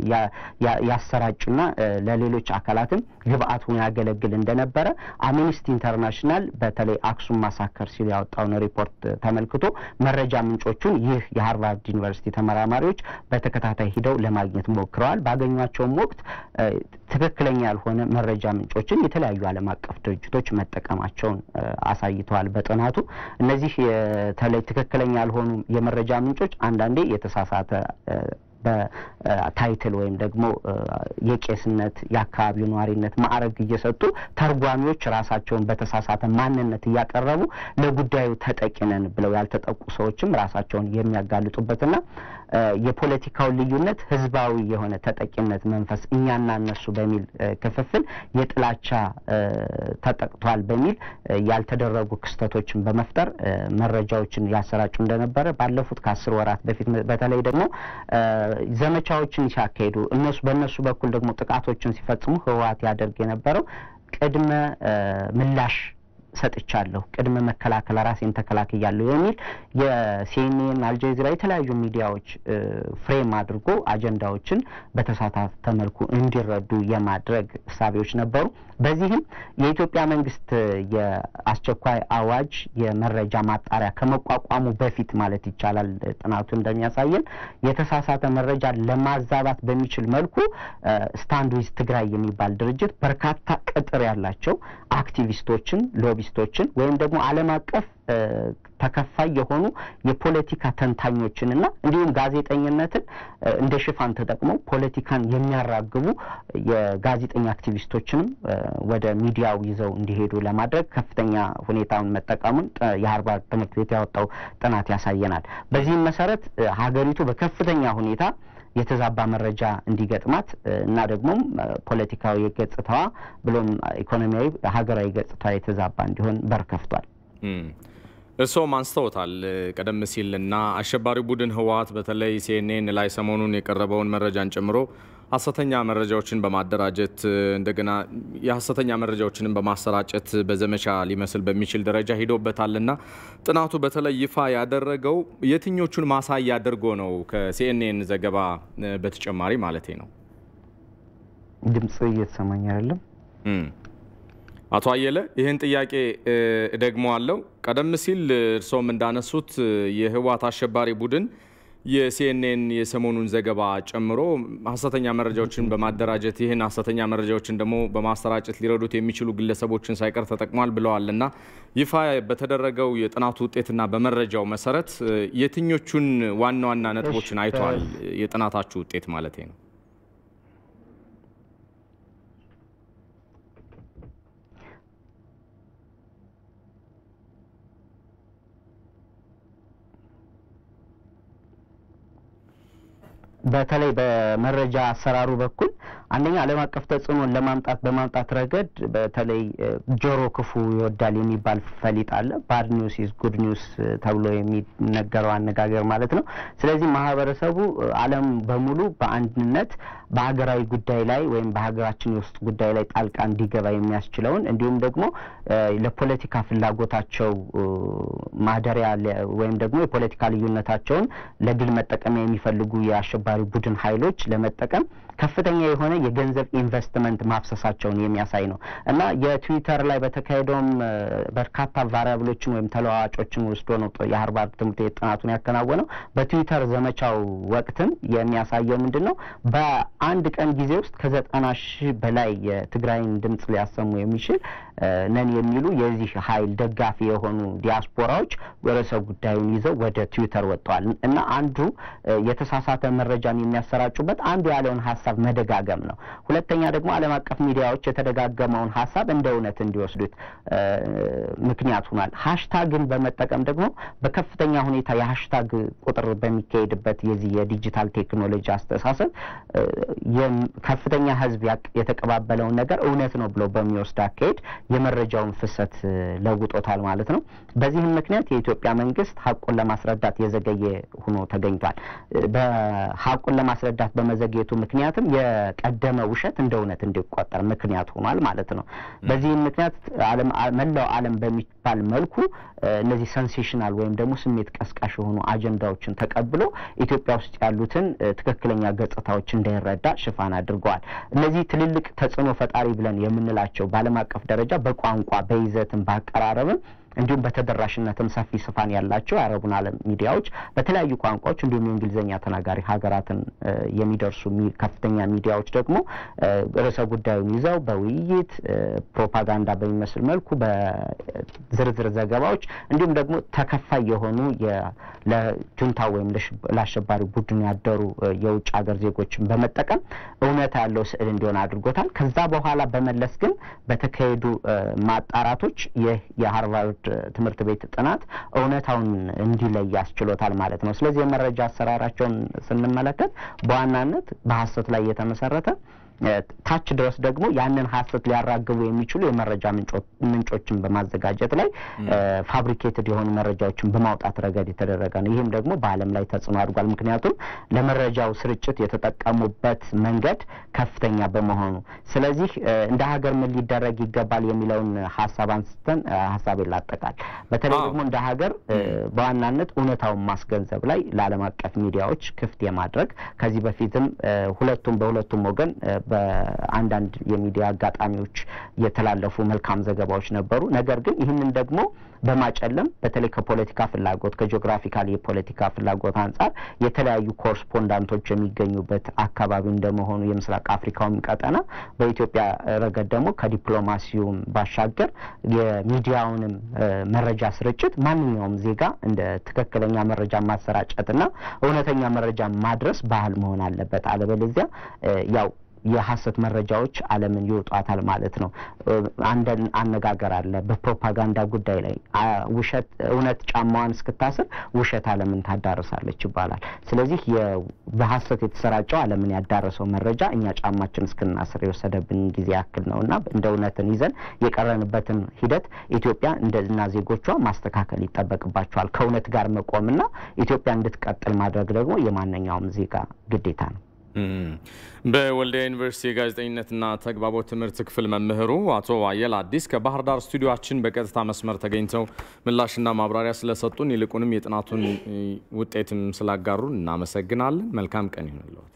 ያሰራጩና ለሌሎች አካላትም ግብአት ሆኖ ያገለግል እንደነበረ አምኒስቲ ኢንተርናሽናል በተለይ አክሱም ማሳከር ሲል ያወጣውን ሪፖርት ተመልክቶ መረጃ ምንጮቹን ይህ የሀርቫርድ ዩኒቨርሲቲ ተመራማሪዎች በተከታታይ ሂደው ለማግኘት ሞክረዋል። ባገኟቸውም ወቅት ትክክለኛ ያልሆነ መረጃ ምንጮችን የተለያዩ ዓለም አቀፍ ድርጅቶች መጠቀማቸውን አሳይተዋል። በጥናቱ እነዚህ የተለይ ትክክለኛ ያልሆኑ የመረጃ ምንጮች አንዳንዴ የተሳሳተ በታይትል ወይም ደግሞ የቄስነት የአካባቢው ነዋሪነት ማዕረግ እየሰጡ ተርጓሚዎች ራሳቸውን በተሳሳተ ማንነት እያቀረቡ ለጉዳዩ ተጠቂ ነን ብለው ያልተጠቁ ሰዎችም ራሳቸውን የሚያጋልጡበትና የፖለቲካውን ልዩነት ህዝባዊ የሆነ ተጠቂነት መንፈስ እኛና እነሱ በሚል ክፍፍል የጥላቻ ተጠቅቷል በሚል ያልተደረጉ ክስተቶችን በመፍጠር መረጃዎችን ያሰራጩ እንደነበረ ባለፉት ከአስር ወራት በፊት በተለይ ደግሞ ዘመቻዎችን ሲያካሂዱ እነሱ በእነሱ በኩል ደግሞ ጥቃቶችን ሲፈጽሙ ህወሓት ያደርግ የነበረው ቅድመ ምላሽ ሰጥቻለሁ፣ ቅድመ መከላከል ራሴን ተከላክያለሁ የሚል የሲኤንኤን አልጀዚራ የተለያዩ ሚዲያዎች ፍሬም አድርጎ አጀንዳዎችን በተሳታተ መልኩ እንዲረዱ የማድረግ እሳቤዎች ነበሩ። በዚህም የኢትዮጵያ መንግስት የአስቸኳይ አዋጅ የመረጃ ማጣሪያ ከመቋቋሙ በፊት ማለት ይቻላል ጥናቱ እንደሚያሳየን የተሳሳተ መረጃ ለማዛባት በሚችል መልኩ ስታንድ ዊዝ ትግራይ የሚባል ድርጅት በርካታ ቅጥር ያላቸው አክቲቪስቶችን፣ ሎቢስቶችን ወይም ደግሞ ዓለም አቀፍ ተከፋይ የሆኑ የፖለቲካ ተንታኞችንና እንዲሁም ጋዜጠኝነትን እንደ ሽፋን ተጠቅመው ፖለቲካን የሚያራግቡ የጋዜጠኛ አክቲቪስቶችንም ወደ ሚዲያው ይዘው እንዲሄዱ ለማድረግ ከፍተኛ ሁኔታውን መጠቀሙን የሀርቫርድ ትምህርት ቤት ያወጣው ጥናት ያሳየናል። በዚህም መሰረት ሀገሪቱ በከፍተኛ ሁኔታ የተዛባ መረጃ እንዲገጥማት እና ደግሞም ፖለቲካዊ ገጽታዋ ብሎም ኢኮኖሚያዊ ሀገራዊ ገጽታዋ የተዛባ እንዲሆን በር ከፍቷል። እርስዎም አንስተውታል ቀደም ሲል እና አሸባሪው ቡድን ህወሓት በተለይ ሲኤንኤን ላይ ሰሞኑን የቀረበውን መረጃን ጨምሮ ሀሰተኛ መረጃዎችን በማደራጀት እንደገና የሀሰተኛ መረጃዎችንም በማሰራጨት በዘመቻ ሊመስል በሚችል ደረጃ ሂዶበታልና ጥናቱ በተለይ ይፋ ያደረገው የትኞቹን ማሳያ አድርጎ ነው? ከሲኤንኤን ዘገባ በተጨማሪ ማለቴ ነው። ድምጽ እየተሰማኝ አይደለም። አቶ አየለ ይህን ጥያቄ ደግሞ አለው። ቀደም ሲል እርስዎም እንዳነሱት የህወሓት አሸባሪ ቡድን የሲኤንኤን የሰሞኑን ዘገባ ጨምሮ ሀሰተኛ መረጃዎችን በማደራጀት ይህን ሀሰተኛ መረጃዎችን ደግሞ በማሰራጨት ሊረዱት የሚችሉ ግለሰቦችን ሳይቀር ተጠቅሟል ብለዋል እና ይፋ በተደረገው የጥናቱ ውጤትና በመረጃው መሰረት የትኞቹን ዋና ዋና ነጥቦችን አይተዋል? የጥናታችሁ ውጤት ማለት ነው። በተለይ በመረጃ አሰራሩ በኩል አንደኛ ዓለም አቀፍ ተጽዕኖን ለማምጣት በማምጣት ረገድ በተለይ ጆሮ ክፉ ይወዳል የሚባል ፈሊጥ አለ። ባድ ኒውስ ኢዝ ጉድ ኒውስ ተብሎ የሚነገረው አነጋገር ማለት ነው። ስለዚህ ማህበረሰቡ ዓለም በሙሉ በአንድነት በሀገራዊ ጉዳይ ላይ ወይም በሀገራችን የውስጥ ጉዳይ ላይ ጣልቃ እንዲገባ የሚያስችለውን እንዲሁም ደግሞ ለፖለቲካ ፍላጎታቸው ማደሪያ ወይም ደግሞ የፖለቲካ ልዩነታቸውን ለድል መጠቀሚያ የሚፈልጉ የአሸባሪ ቡድን ኃይሎች ለመጠቀም ከፍተኛ የሆነ የገንዘብ ኢንቨስትመንት ማፍሰሳቸውን የሚያሳይ ነው እና የትዊተር ላይ በተካሄደውም በርካታ ቫሪያብሎችን ወይም ተለዋዋጮችን ወስዶ ነው የሀርቫርድ ትምህርት ቤት ጥናቱን ያከናወነው። በትዊተር ዘመቻው ወቅትም የሚያሳየው ምንድን ነው? በአንድ ቀን ጊዜ ውስጥ ከዘጠና ሺህ በላይ የትግራይን ድምጽ ሊያሰሙ የሚችል ነን የሚሉ የዚህ ኃይል ደጋፊ የሆኑ ዲያስፖራዎች ርዕሰ ጉዳዩን ይዘው ወደ ትዊተር ወጥተዋል እና አንዱ የተሳሳተ መረጃን የሚያሰራጩበት አንዱ ያለውን ሀሳብ መደጋገም ነው። ሁለተኛ ደግሞ ዓለም አቀፍ ሚዲያዎች የተደጋገመውን ሀሳብ እንደ እውነት እንዲወስዱት ምክንያት ሆኗል። ሀሽታግን በመጠቀም ደግሞ በከፍተኛ ሁኔታ የሀሽታግ ቁጥር በሚካሄድበት የዚህ የዲጂታል ቴክኖሎጂ አስተሳሰብ ከፍተኛ ሕዝብ የተቀባበለውን ነገር እውነት ነው ብሎ በሚወስድ አካሄድ የመረጃውን ፍሰት ለውጦታል ማለት ነው። በዚህም ምክንያት የኢትዮጵያ መንግስት ሀቁን ለማስረዳት የዘገየ ሆኖ ተገኝቷል። በሀቁን ለማስረዳት በመዘግየቱ ምክንያትም የቀደመ ውሸት እንደ እውነት እንዲቆጠር ምክንያት ሆኗል ማለት ነው። በዚህም ምክንያት መላው ዓለም በሚባል መልኩ እነዚህ ሰንሴሽናል ወይም ደግሞ ስሜት ቀስቃሽ የሆኑ አጀንዳዎችን ተቀብሎ ኢትዮጵያ ውስጥ ያሉትን ትክክለኛ ገጽታዎች እንዳይረዳ ሽፋን አድርገዋል። እነዚህ ትልልቅ ተጽዕኖ ፈጣሪ ብለን የምንላቸው በዓለም አቀፍ ደረጃ በቋንቋ በይዘትም በአቀራረብም እንዲሁም በተደራሽነትም ሰፊ ስፋን ያላቸው የአረቡን ዓለም ሚዲያዎች በተለያዩ ቋንቋዎች እንዲሁም የእንግሊዝኛ ተናጋሪ ሀገራትን የሚደርሱ ከፍተኛ ሚዲያዎች ደግሞ ርዕሰ ጉዳዩን ይዘው በውይይት ፕሮፓጋንዳ በሚመስል መልኩ በዝርዝር ዘገባዎች እንዲሁም ደግሞ ተከፋይ የሆኑ ለጁንታ ወይም ለአሸባሪ ቡድን ያደሩ የውጭ ሀገር ዜጎችን በመጠቀም እውነታ ያለው ስዕል እንዲሆን አድርጎታል። ከዛ በኋላ በመለስ ግን በተካሄዱ ማጣራቶች ይህ የሃርቫርድ ትምህርት ቤት ጥናት እውነታውን እንዲለይ ያስችሎታል ማለት ነው። ስለዚህ የመረጃ አሰራራቸውን ስንመለከት በዋናነት በሀሰት ላይ የተመሰረተ ታች ድረስ ደግሞ ያንን ሀሰት ሊያራግቡ የሚችሉ የመረጃ ምንጮችን በማዘጋጀት ላይ ፋብሪኬትድ የሆኑ መረጃዎችን በማውጣት ረገድ የተደረገ ነው። ይህም ደግሞ በዓለም ላይ ተጽዕኖ አድርጓል። ምክንያቱም ለመረጃው ስርጭት የተጠቀሙበት መንገድ ከፍተኛ በመሆኑ፣ ስለዚህ እንደ ሀገር ምን ሊደረግ ይገባል የሚለውን ሀሳብ አንስተን ሀሳብ ይላጠቃል። በተለይ ደግሞ እንደ ሀገር በዋናነት እውነታውን ማስገንዘብ ላይ ለዓለም አቀፍ ሚዲያዎች ክፍት የማድረግ ከዚህ በፊትም ሁለቱም በሁለቱም ወገን በአንዳንድ የሚዲያ አጋጣሚዎች የተላለፉ መልካም ዘገባዎች ነበሩ። ነገር ግን ይህንን ደግሞ በማጨለም በተለይ ከፖለቲካ ፍላጎት ከጂኦግራፊካል የፖለቲካ ፍላጎት አንጻር የተለያዩ ኮረስፖንዳንቶች የሚገኙበት አካባቢ እንደመሆኑ የምስራቅ አፍሪካውም ቀጠና በኢትዮጵያ ረገድ ደግሞ ከዲፕሎማሲውም ባሻገር የሚዲያውንም መረጃ ስርጭት ማንኛውም ዜጋ እንደ ትክክለኛ መረጃ ማሰራጨትና እውነተኛ መረጃ ማድረስ ባህል መሆን አለበት። አለበለዚያ ያው የሀሰት መረጃዎች ዓለምን ይውጧታል ማለት ነው። አንድ አነጋገር አለ በፕሮፓጋንዳ ጉዳይ ላይ ውሸት እውነት ጫማዋን እስክታስር ውሸት ዓለምን ታዳርሳለች ይባላል። ስለዚህ በሀሰት የተሰራጨው ዓለምን ያዳረሰው መረጃ እኛ ጫማችን እስክናስር የወሰደብን ጊዜ ያክል ነው እና እንደ እውነትን ይዘን የቀረንበትን ሂደት ኢትዮጵያ እንደና ዜጎቿ ማስተካከል ይጠበቅባቸዋል። ከእውነት ጋር መቆምና ኢትዮጵያ እንድትቀጥል ማድረግ ደግሞ የማንኛውም ዜጋ ግዴታ ነው። በወልዲያ ዩኒቨርሲቲ የጋዜጠኝነትና ተግባቦት ትምህርት ክፍል መምህሩ አቶ አየል አዲስ ከባህር ዳር ስቱዲዮችን በቀጥታ መስመር ተገኝተው ምላሽና ማብራሪያ ስለሰጡን ይልቁንም የጥናቱን ውጤትም ስላጋሩን እናመሰግናለን። መልካም ቀን ይሁንልዎት።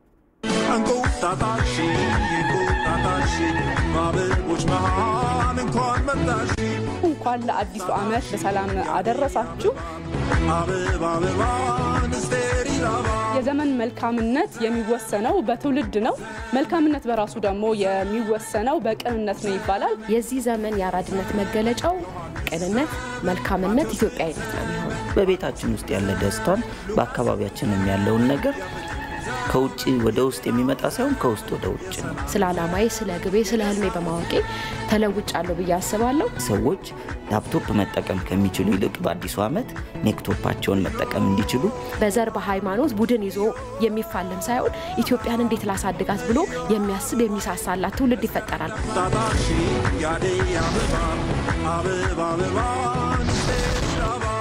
እንቁጣጣሽ እንቁጣጣሽ በአበቦች መሃል እንኳን መጣሽ እንኳን ለአዲሱ ዓመት በሰላም አደረሳችሁ። አበባ አበባን ስቴሪል አበባ የዘመን መልካምነት የሚወሰነው በትውልድ ነው። መልካምነት በራሱ ደግሞ የሚወሰነው በቅንነት ነው ይባላል። የዚህ ዘመን የአራድነት መገለጫው ቅንነት፣ መልካምነት፣ ኢትዮጵያዊነት ነው የሚሆነው። በቤታችን ውስጥ ያለ ደስታን በአካባቢያችንም ያለውን ነገር ከውጭ ወደ ውስጥ የሚመጣ ሳይሆን ከውስጥ ወደ ውጭ ነው። ስለ ዓላማዬ፣ ስለ ግቤ፣ ስለ ህልሜ በማወቄ ተለውጫለሁ ብዬ አስባለሁ። ሰዎች ላፕቶፕ መጠቀም ከሚችሉ ይልቅ በአዲሱ ዓመት ኔክቶፓቸውን መጠቀም እንዲችሉ በዘር በሃይማኖት ቡድን ይዞ የሚፋለም ሳይሆን ኢትዮጵያን እንዴት ላሳድጋት ብሎ የሚያስብ የሚሳሳላት ትውልድ ይፈጠራል። ጣጣሽ ያደይ አበባ አበባ አበባን ስቴሪል አበባ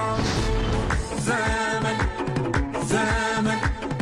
ዘመን ዘመን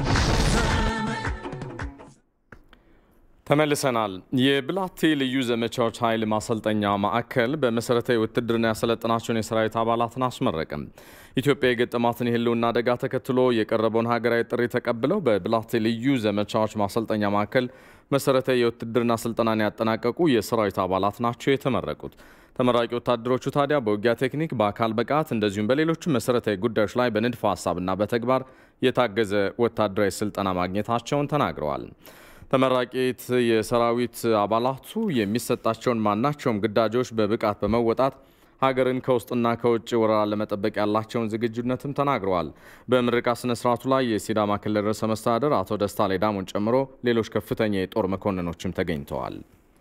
ተመልሰናል። የብላቴ ልዩ ዘመቻዎች ኃይል ማሰልጠኛ ማዕከል በመሰረታዊ ውትድርና ያሰለጠናቸውን የሰራዊት አባላትን አስመረቅም። ኢትዮጵያ የገጠማትን የህልውና አደጋ ተከትሎ የቀረበውን ሀገራዊ ጥሪ ተቀብለው በብላቴ ልዩ ዘመቻዎች ማሰልጠኛ ማዕከል መሰረታዊ የውትድርና ስልጠናን ያጠናቀቁ የሰራዊት አባላት ናቸው የተመረቁት። ተመራቂ ወታደሮቹ ታዲያ በውጊያ ቴክኒክ፣ በአካል ብቃት እንደዚሁም በሌሎችም መሰረታዊ ጉዳዮች ላይ በንድፈ ሀሳብና በተግባር የታገዘ ወታደራዊ ስልጠና ማግኘታቸውን ተናግረዋል። ተመራቂት የሰራዊት አባላቱ የሚሰጣቸውን ማናቸውም ግዳጆች በብቃት በመወጣት ሀገርን ከውስጥና ከውጭ ወረራ ለመጠበቅ ያላቸውን ዝግጁነትም ተናግረዋል። በምረቃ ስነ ስርዓቱ ላይ የሲዳማ ክልል ርዕሰ መስተዳድር አቶ ደስታ ሌዳሞን ጨምሮ ሌሎች ከፍተኛ የጦር መኮንኖችም ተገኝተዋል።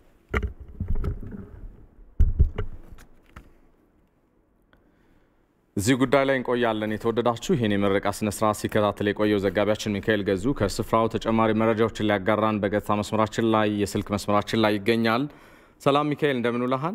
እዚህ ጉዳይ ላይ እንቆያለን። የተወደዳችሁ ይህን የምረቃ ስነ ስርዓት ሲከታተል የቆየው ዘጋቢያችን ሚካኤል ገዙ ከስፍራው ተጨማሪ መረጃዎችን ሊያጋራን በቀጥታ መስመራችን ላይ የስልክ መስመራችን ላይ ይገኛል። ሰላም ሚካኤል፣ እንደምን ውለሃል?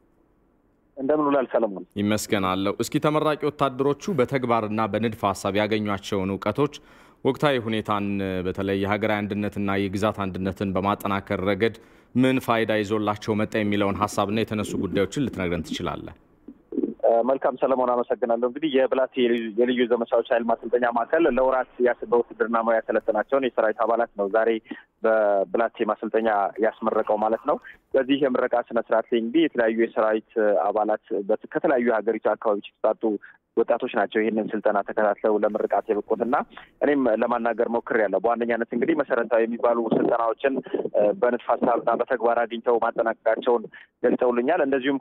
እንደምን ውላል ሰለሞን? ይመስገናለሁ። እስኪ ተመራቂ ወታደሮቹ በተግባርና በንድፈ ሀሳብ ያገኟቸውን እውቀቶች ወቅታዊ ሁኔታን በተለይ የሀገራዊ አንድነትና የግዛት አንድነትን በማጠናከር ረገድ ምን ፋይዳ ይዞላቸው መጣ የሚለውን ሀሳብና የተነሱ ጉዳዮችን ልትነግረን ትችላለህ? መልካም ሰለሞን፣ አመሰግናለሁ። እንግዲህ የብላቴ የልዩ ዘመቻዎች ኃይል ማሰልጠኛ ማዕከል ለወራት በውትድርና ሙያ ያሰለጠናቸውን የሰራዊት አባላት ነው ዛሬ በብላቴ ማሰልጠኛ ያስመረቀው ማለት ነው። በዚህ የምረቃ ስነስርዓት ላይ እንግዲህ የተለያዩ የሰራዊት አባላት ከተለያዩ የሀገሪቱ አካባቢዎች የተጣጡ ወጣቶች ናቸው ይህንን ስልጠና ተከታትለው ለምርቃት የበቁት እና እኔም ለማናገር ሞክሬያለሁ። በዋነኛነት እንግዲህ መሰረታዊ የሚባሉ ስልጠናዎችን በንድፈ ሀሳብና በተግባር አግኝተው ማጠናቀቃቸውን ገልጸውልኛል። እንደዚሁም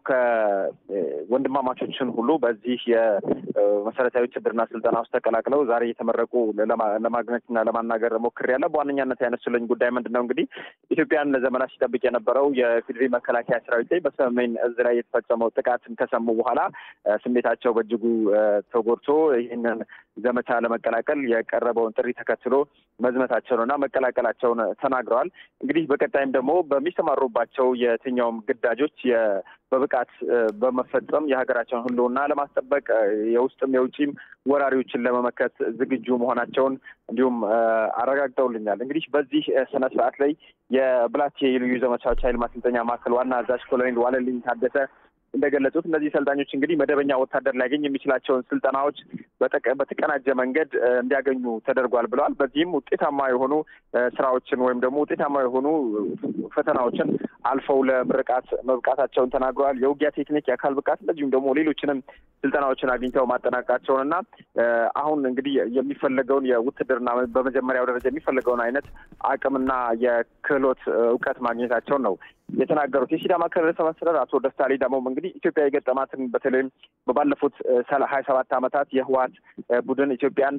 ከወንድማማቾችን ሁሉ በዚህ የመሰረታዊ ውትድርና ስልጠና ውስጥ ተቀላቅለው ዛሬ የተመረቁ ለማግኘትና ለማናገር ሞክሬያለሁ። በዋነኛነት ያነሱልኝ ጉዳይ ምንድን ነው እንግዲህ ኢትዮጵያን ለዘመናት ሲጠብቅ የነበረው የፌዴሪ መከላከያ ሰራዊት ላይ በሰሜን እዝ ላይ የተፈጸመው ጥቃትን ከሰሙ በኋላ ስሜታቸው በእጅጉ ተጎድቶ ይህንን ዘመቻ ለመቀላቀል የቀረበውን ጥሪ ተከትሎ መዝመታቸውንና መቀላቀላቸውን ተናግረዋል። እንግዲህ በቀጣይም ደግሞ በሚሰማሩባቸው የትኛውም ግዳጆች በብቃት በመፈጸም የሀገራቸውን ሕልውና ለማስጠበቅ የውስጥም የውጭም ወራሪዎችን ለመመከት ዝግጁ መሆናቸውን እንዲሁም አረጋግጠውልኛል። እንግዲህ በዚህ ስነ ስርዓት ላይ የብላቴ የልዩ ዘመቻዎች ኃይል ማሰልጠኛ ማዕከል ዋና አዛዥ ኮሎኔል ዋለልኝ ታደሰ እንደገለጹት እነዚህ ሰልጣኞች እንግዲህ መደበኛ ወታደር ሊያገኝ የሚችላቸውን ስልጠናዎች በተቀናጀ መንገድ እንዲያገኙ ተደርጓል ብለዋል። በዚህም ውጤታማ የሆኑ ስራዎችን ወይም ደግሞ ውጤታማ የሆኑ ፈተናዎችን አልፈው ለምርቃት መብቃታቸውን ተናግረዋል። የውጊያ ቴክኒክ፣ የአካል ብቃት እንደዚሁም ደግሞ ሌሎችንም ስልጠናዎችን አግኝተው ማጠናቀቃቸውን እና አሁን እንግዲህ የሚፈለገውን የውትድርና በመጀመሪያው ደረጃ የሚፈለገውን አይነት አቅምና የክህሎት እውቀት ማግኘታቸውን ነው የተናገሩት። የሲዳማ ክልል ርዕሰ መስተዳድር አቶ ደስታ ሌዳሞም እንግዲህ ኢትዮጵያ የገጠማትን በተለይም ባለፉት ሀያ ሰባት ዓመታት የህወሓት ቡድን ኢትዮጵያን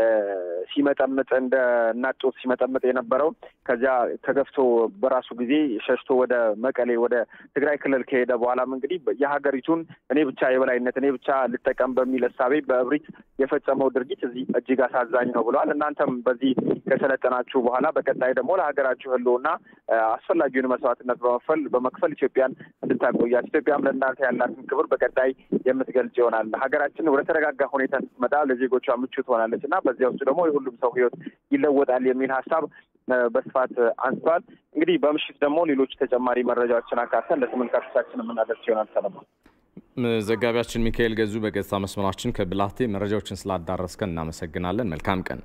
ሲመጠምጥ እንደ እናት ጡት ሲመጠምጥ የነበረው ከዚያ ተገፍቶ በራሱ ጊዜ ሸሽቶ ወደ መቀሌ ወደ ትግራይ ክልል ከሄደ በኋላም እንግዲህ የሀገሪቱን እኔ ብቻ የበላይነት እኔ ብቻ ልጠቀም በሚል እሳቤ በእብሪት የፈጸመው ድርጊት እዚህ እጅግ አሳዛኝ ነው ብለዋል። እናንተም በዚህ ከሰለጠናችሁ በኋላ በቀጣይ ደግሞ ለሀገራችሁ ህልውና አስፈላጊውን መስዋዕትነት በመክፈል በመክፈል ኢትዮጵያን እንድታቆያት ኢትዮጵያም ለእናንተ ያላትን ክብር በቀጣይ የምትገልጽ ይሆናል። ሀገራችን ወደ ተረጋጋ ሁኔታ ስትመጣ ለዜጎቿ ምቹ ትሆናለች እና በዚያ ውስጥ ደግሞ የሁሉም ሰው ህይወት ይለወጣል የሚል ሀሳብ በስፋት አንስተዋል። እንግዲህ በምሽት ደግሞ ሌሎች ተጨማሪ መረጃዎችን አካተን ለተመልካቾቻችን የምናደርስ ይሆናል። ሰለሞን ዘጋቢያችን ሚካኤል ገዙ በገጽታ መስመራችን ከብላቴ መረጃዎችን ስላዳረስከን እናመሰግናለን። መልካም ቀን።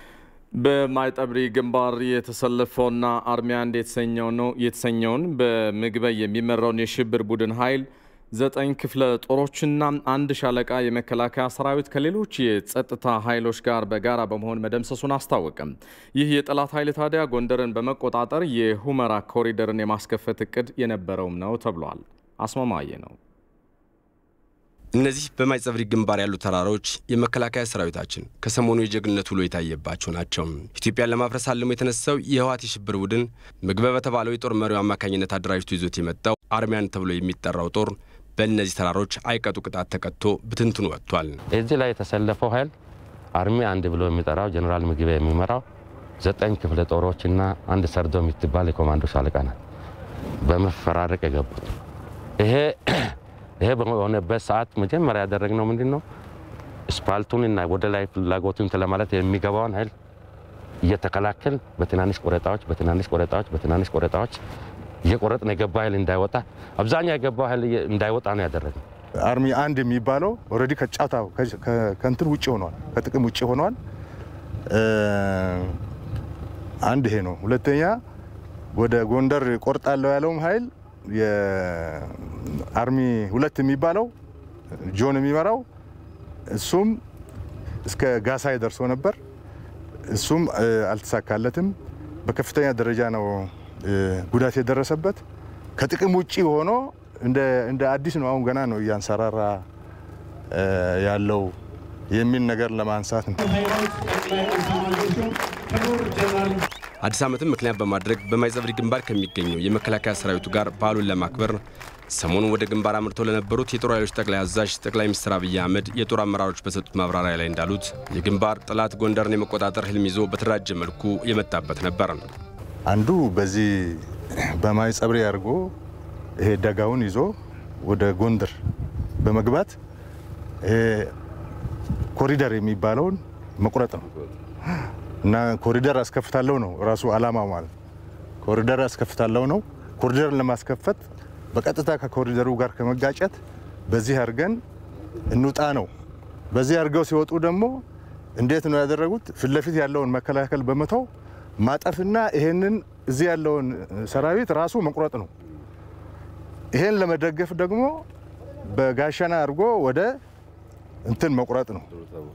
በማይጠብሪ ግንባር የተሰለፈውና አርሚ አንድ የተሰኘው ነው የተሰኘውን በምግበይ የሚመራውን የሽብር ቡድን ኃይል ዘጠኝ ክፍለ ጦሮችና አንድ ሻለቃ የመከላከያ ሰራዊት ከሌሎች የጸጥታ ኃይሎች ጋር በጋራ በመሆን መደምሰሱን አስታወቀም። ይህ የጠላት ኃይል ታዲያ ጎንደርን በመቆጣጠር የሁመራ ኮሪደርን የማስከፈት እቅድ የነበረውም ነው ተብሏል። አስማማየ ነው። እነዚህ በማይጸብሪ ግንባር ያሉ ተራሮች የመከላከያ ሰራዊታችን ከሰሞኑ የጀግንነት ውሎ የታየባቸው ናቸው። ኢትዮጵያን ለማፍረስ አልሞ የተነሳው የህወሓት የሽብር ቡድን ምግበ በተባለው የጦር መሪው አማካኝነት አደራጅቶ ይዞት የመጣው አርሚያን ተብሎ የሚጠራው ጦር በእነዚህ ተራሮች አይቀጡ ቅጣት ተቀጥቶ ብትንትኑ ወጥቷል። እዚህ ላይ የተሰለፈው ኃይል አርሚ አንድ ብሎ የሚጠራው ጀኔራል ምግበ የሚመራው ዘጠኝ ክፍለ ጦሮችና አንድ ሰርዶ የምትባል የኮማንዶ ሻለቃ ናት በመፈራረቅ የገቡት ይሄ ይሄ በሆነበት ሰዓት መጀመሪያ ያደረግነው ምንድን ነው? ስፓልቱንና ወደ ላይ ፍላጎቱን ለማለት የሚገባውን ኃይል እየተከላከል በትናንሽ ቆረጣዎች በትናንሽ ቆረጣዎች በትናንሽ ቆረጣዎች እየቆረጥን የገባ ኃይል እንዳይወጣ አብዛኛው የገባው ኃይል እንዳይወጣ ነው ያደረግነው። አርሚ አንድ የሚባለው ኦልሬዲ ከጫታው ከእንትን ውጭ ሆኗል፣ ከጥቅም ውጭ ሆኗል። አንድ ይሄ ነው። ሁለተኛ ወደ ጎንደር ቆርጣለሁ ያለውም ኃይል የአርሚ ሁለት የሚባለው ጆን የሚመራው እሱም እስከ ጋሳይ ደርሶ ነበር። እሱም አልተሳካለትም። በከፍተኛ ደረጃ ነው ጉዳት የደረሰበት። ከጥቅም ውጪ ሆኖ እንደ አዲስ ነው አሁን ገና ነው እያንሰራራ ያለው የሚል ነገር ለማንሳት ነው። አዲስ ዓመትን ምክንያት በማድረግ በማይጸብሪ ግንባር ከሚገኘው የመከላከያ ሰራዊቱ ጋር በዓሉን ለማክበር ሰሞኑን ወደ ግንባር አምርተው ለነበሩት የጦር ኃይሎች ጠቅላይ አዛዥ ጠቅላይ ሚኒስትር አብይ አህመድ የጦር አመራሮች በሰጡት ማብራሪያ ላይ እንዳሉት የግንባር ጠላት ጎንደርን የመቆጣጠር ህልም ይዞ በተደራጀ መልኩ የመጣበት ነበር። አንዱ በዚህ በማይጸብሪ አድርጎ ይሄ ደጋውን ይዞ ወደ ጎንደር በመግባት ይሄ ኮሪደር የሚባለውን መቁረጥ ነው እና ኮሪደር አስከፍታለሁ ነው ራሱ አላማ ማለት ኮሪደር አስከፍታለሁ ነው። ኮሪደርን ለማስከፈት በቀጥታ ከኮሪደሩ ጋር ከመጋጨት በዚህ አድርገን እንውጣ ነው። በዚህ አድርገው ሲወጡ ደግሞ እንዴት ነው ያደረጉት? ፊት ለፊት ያለውን መከላከል በመተው ማጠፍና ይሄንን እዚህ ያለውን ሰራዊት ራሱ መቁረጥ ነው። ይሄን ለመደገፍ ደግሞ በጋሸና አድርጎ ወደ እንትን መቁረጥ ነው።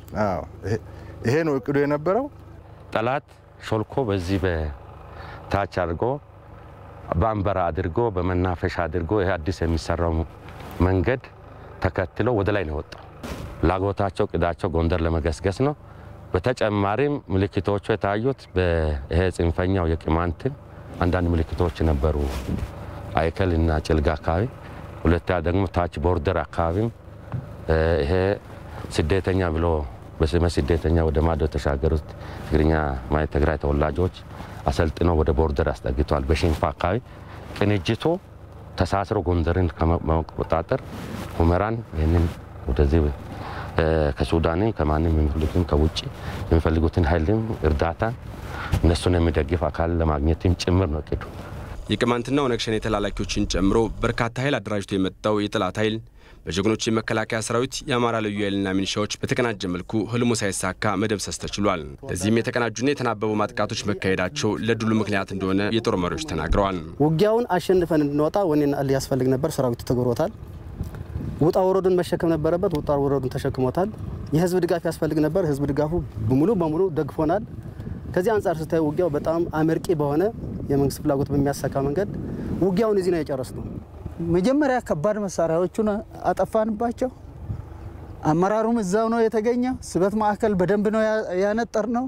ይሄ ነው እቅዱ የነበረው። ጠላት ሾልኮ በዚህ በታች አድርጎ በአንበራ አድርጎ በመናፈሻ አድርጎ ይህ አዲስ የሚሰራው መንገድ ተከትሎ ወደ ላይ ነው የወጣው። ፍላጎታቸው ቅዳቸው ጎንደር ለመገስገስ ነው። በተጨማሪም ምልክቶቹ የታዩት ይሄ ጽንፈኛው የቅማንትን አንዳንድ ምልክቶች ነበሩ፣ አይከል እና ጭልጋ አካባቢ። ሁለተኛ ደግሞ ታች ቦርደር አካባቢም ይሄ ስደተኛ ብሎ በስመ ስደተኛ ወደ ማዶ የተሻገሩት ትግርኛ ማለት ትግራይ ተወላጆች አሰልጥነው ወደ ቦርደር አስጠግተዋል። በሽንፋ አካባቢ ቅንጅቱ ተሳስሮ ጎንደርን ከመቆጣጠር ሁመራን ይህንን ወደዚህ ከሱዳንም ከማንም የሚፈልጉትን ከውጭ የሚፈልጉትን ኃይልም እርዳታን እነሱን የሚደግፍ አካል ለማግኘትም ጭምር ነው እቅዱ። የቅማንትና ኦነግ ሸኔ ተላላኪዎችን ጨምሮ በርካታ ኃይል አደራጅቶ የመጣው የጠላት ኃይል በጀግኖች የመከላከያ ሰራዊት የአማራ ልዩ ኃይልና ሚኒሻዎች በተቀናጀ መልኩ ህልሙ ሳይሳካ መደምሰስ ተችሏል። ለዚህም የተቀናጁና የተናበቡ ማጥቃቶች መካሄዳቸው ለድሉ ምክንያት እንደሆነ የጦር መሪዎች ተናግረዋል። ውጊያውን አሸንፈን እንድንወጣ ወኔና እልህ ያስፈልግ ነበር። ሰራዊቱ ተግብሮታል። ውጣ ወረዱን መሸከም ነበረበት። ውጣ ወረዱን ተሸክሞታል። የህዝብ ድጋፍ ያስፈልግ ነበር። ህዝብ ድጋፉ ሙሉ በሙሉ ደግፎናል። ከዚህ አንጻር ስታይ ውጊያው በጣም አመርቂ በሆነ የመንግስት ፍላጎት በሚያሳካ መንገድ ውጊያውን እዚህ ነው የጨረስነው። መጀመሪያ ከባድ መሳሪያዎቹን አጠፋንባቸው። አመራሩም እዛው ነው የተገኘ። ስበት ማዕከል በደንብ ነው ያነጠር ነው።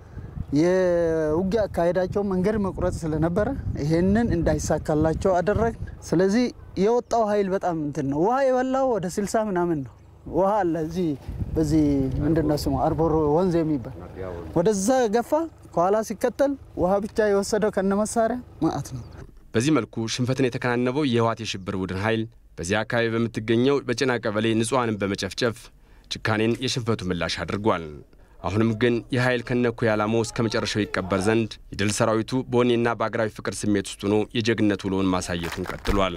የውጊያ አካሄዳቸው መንገድ መቁረጥ ስለነበረ ይሄንን እንዳይሳካላቸው አደረግ። ስለዚህ የወጣው ኃይል በጣም እንትን ነው። ውሃ የበላው ወደ ስልሳ ምናምን ነው። ውሃ አለ እዚህ በዚህ ምንድነው ስሙ አርቦሮ ወንዝ የሚባል ወደዛ ገፋ። ከኋላ ሲከተል ውሃ ብቻ የወሰደው ከነ መሳሪያ ማአት ነው። በዚህ መልኩ ሽንፈትን የተከናነበው የህወሓት የሽብር ቡድን ኃይል በዚህ አካባቢ በምትገኘው በጭና ቀበሌ ንጹሐንን በመጨፍጨፍ ጭካኔን የሽንፈቱ ምላሽ አድርጓል። አሁንም ግን የኃይል ከነኩ ዓላማው እስከ መጨረሻው ይቀበር ዘንድ የድል ሰራዊቱ በወኔና በአገራዊ ፍቅር ስሜት ውስጥ ሆኖ የጀግነት ውሎውን ማሳየቱን ቀጥሏል።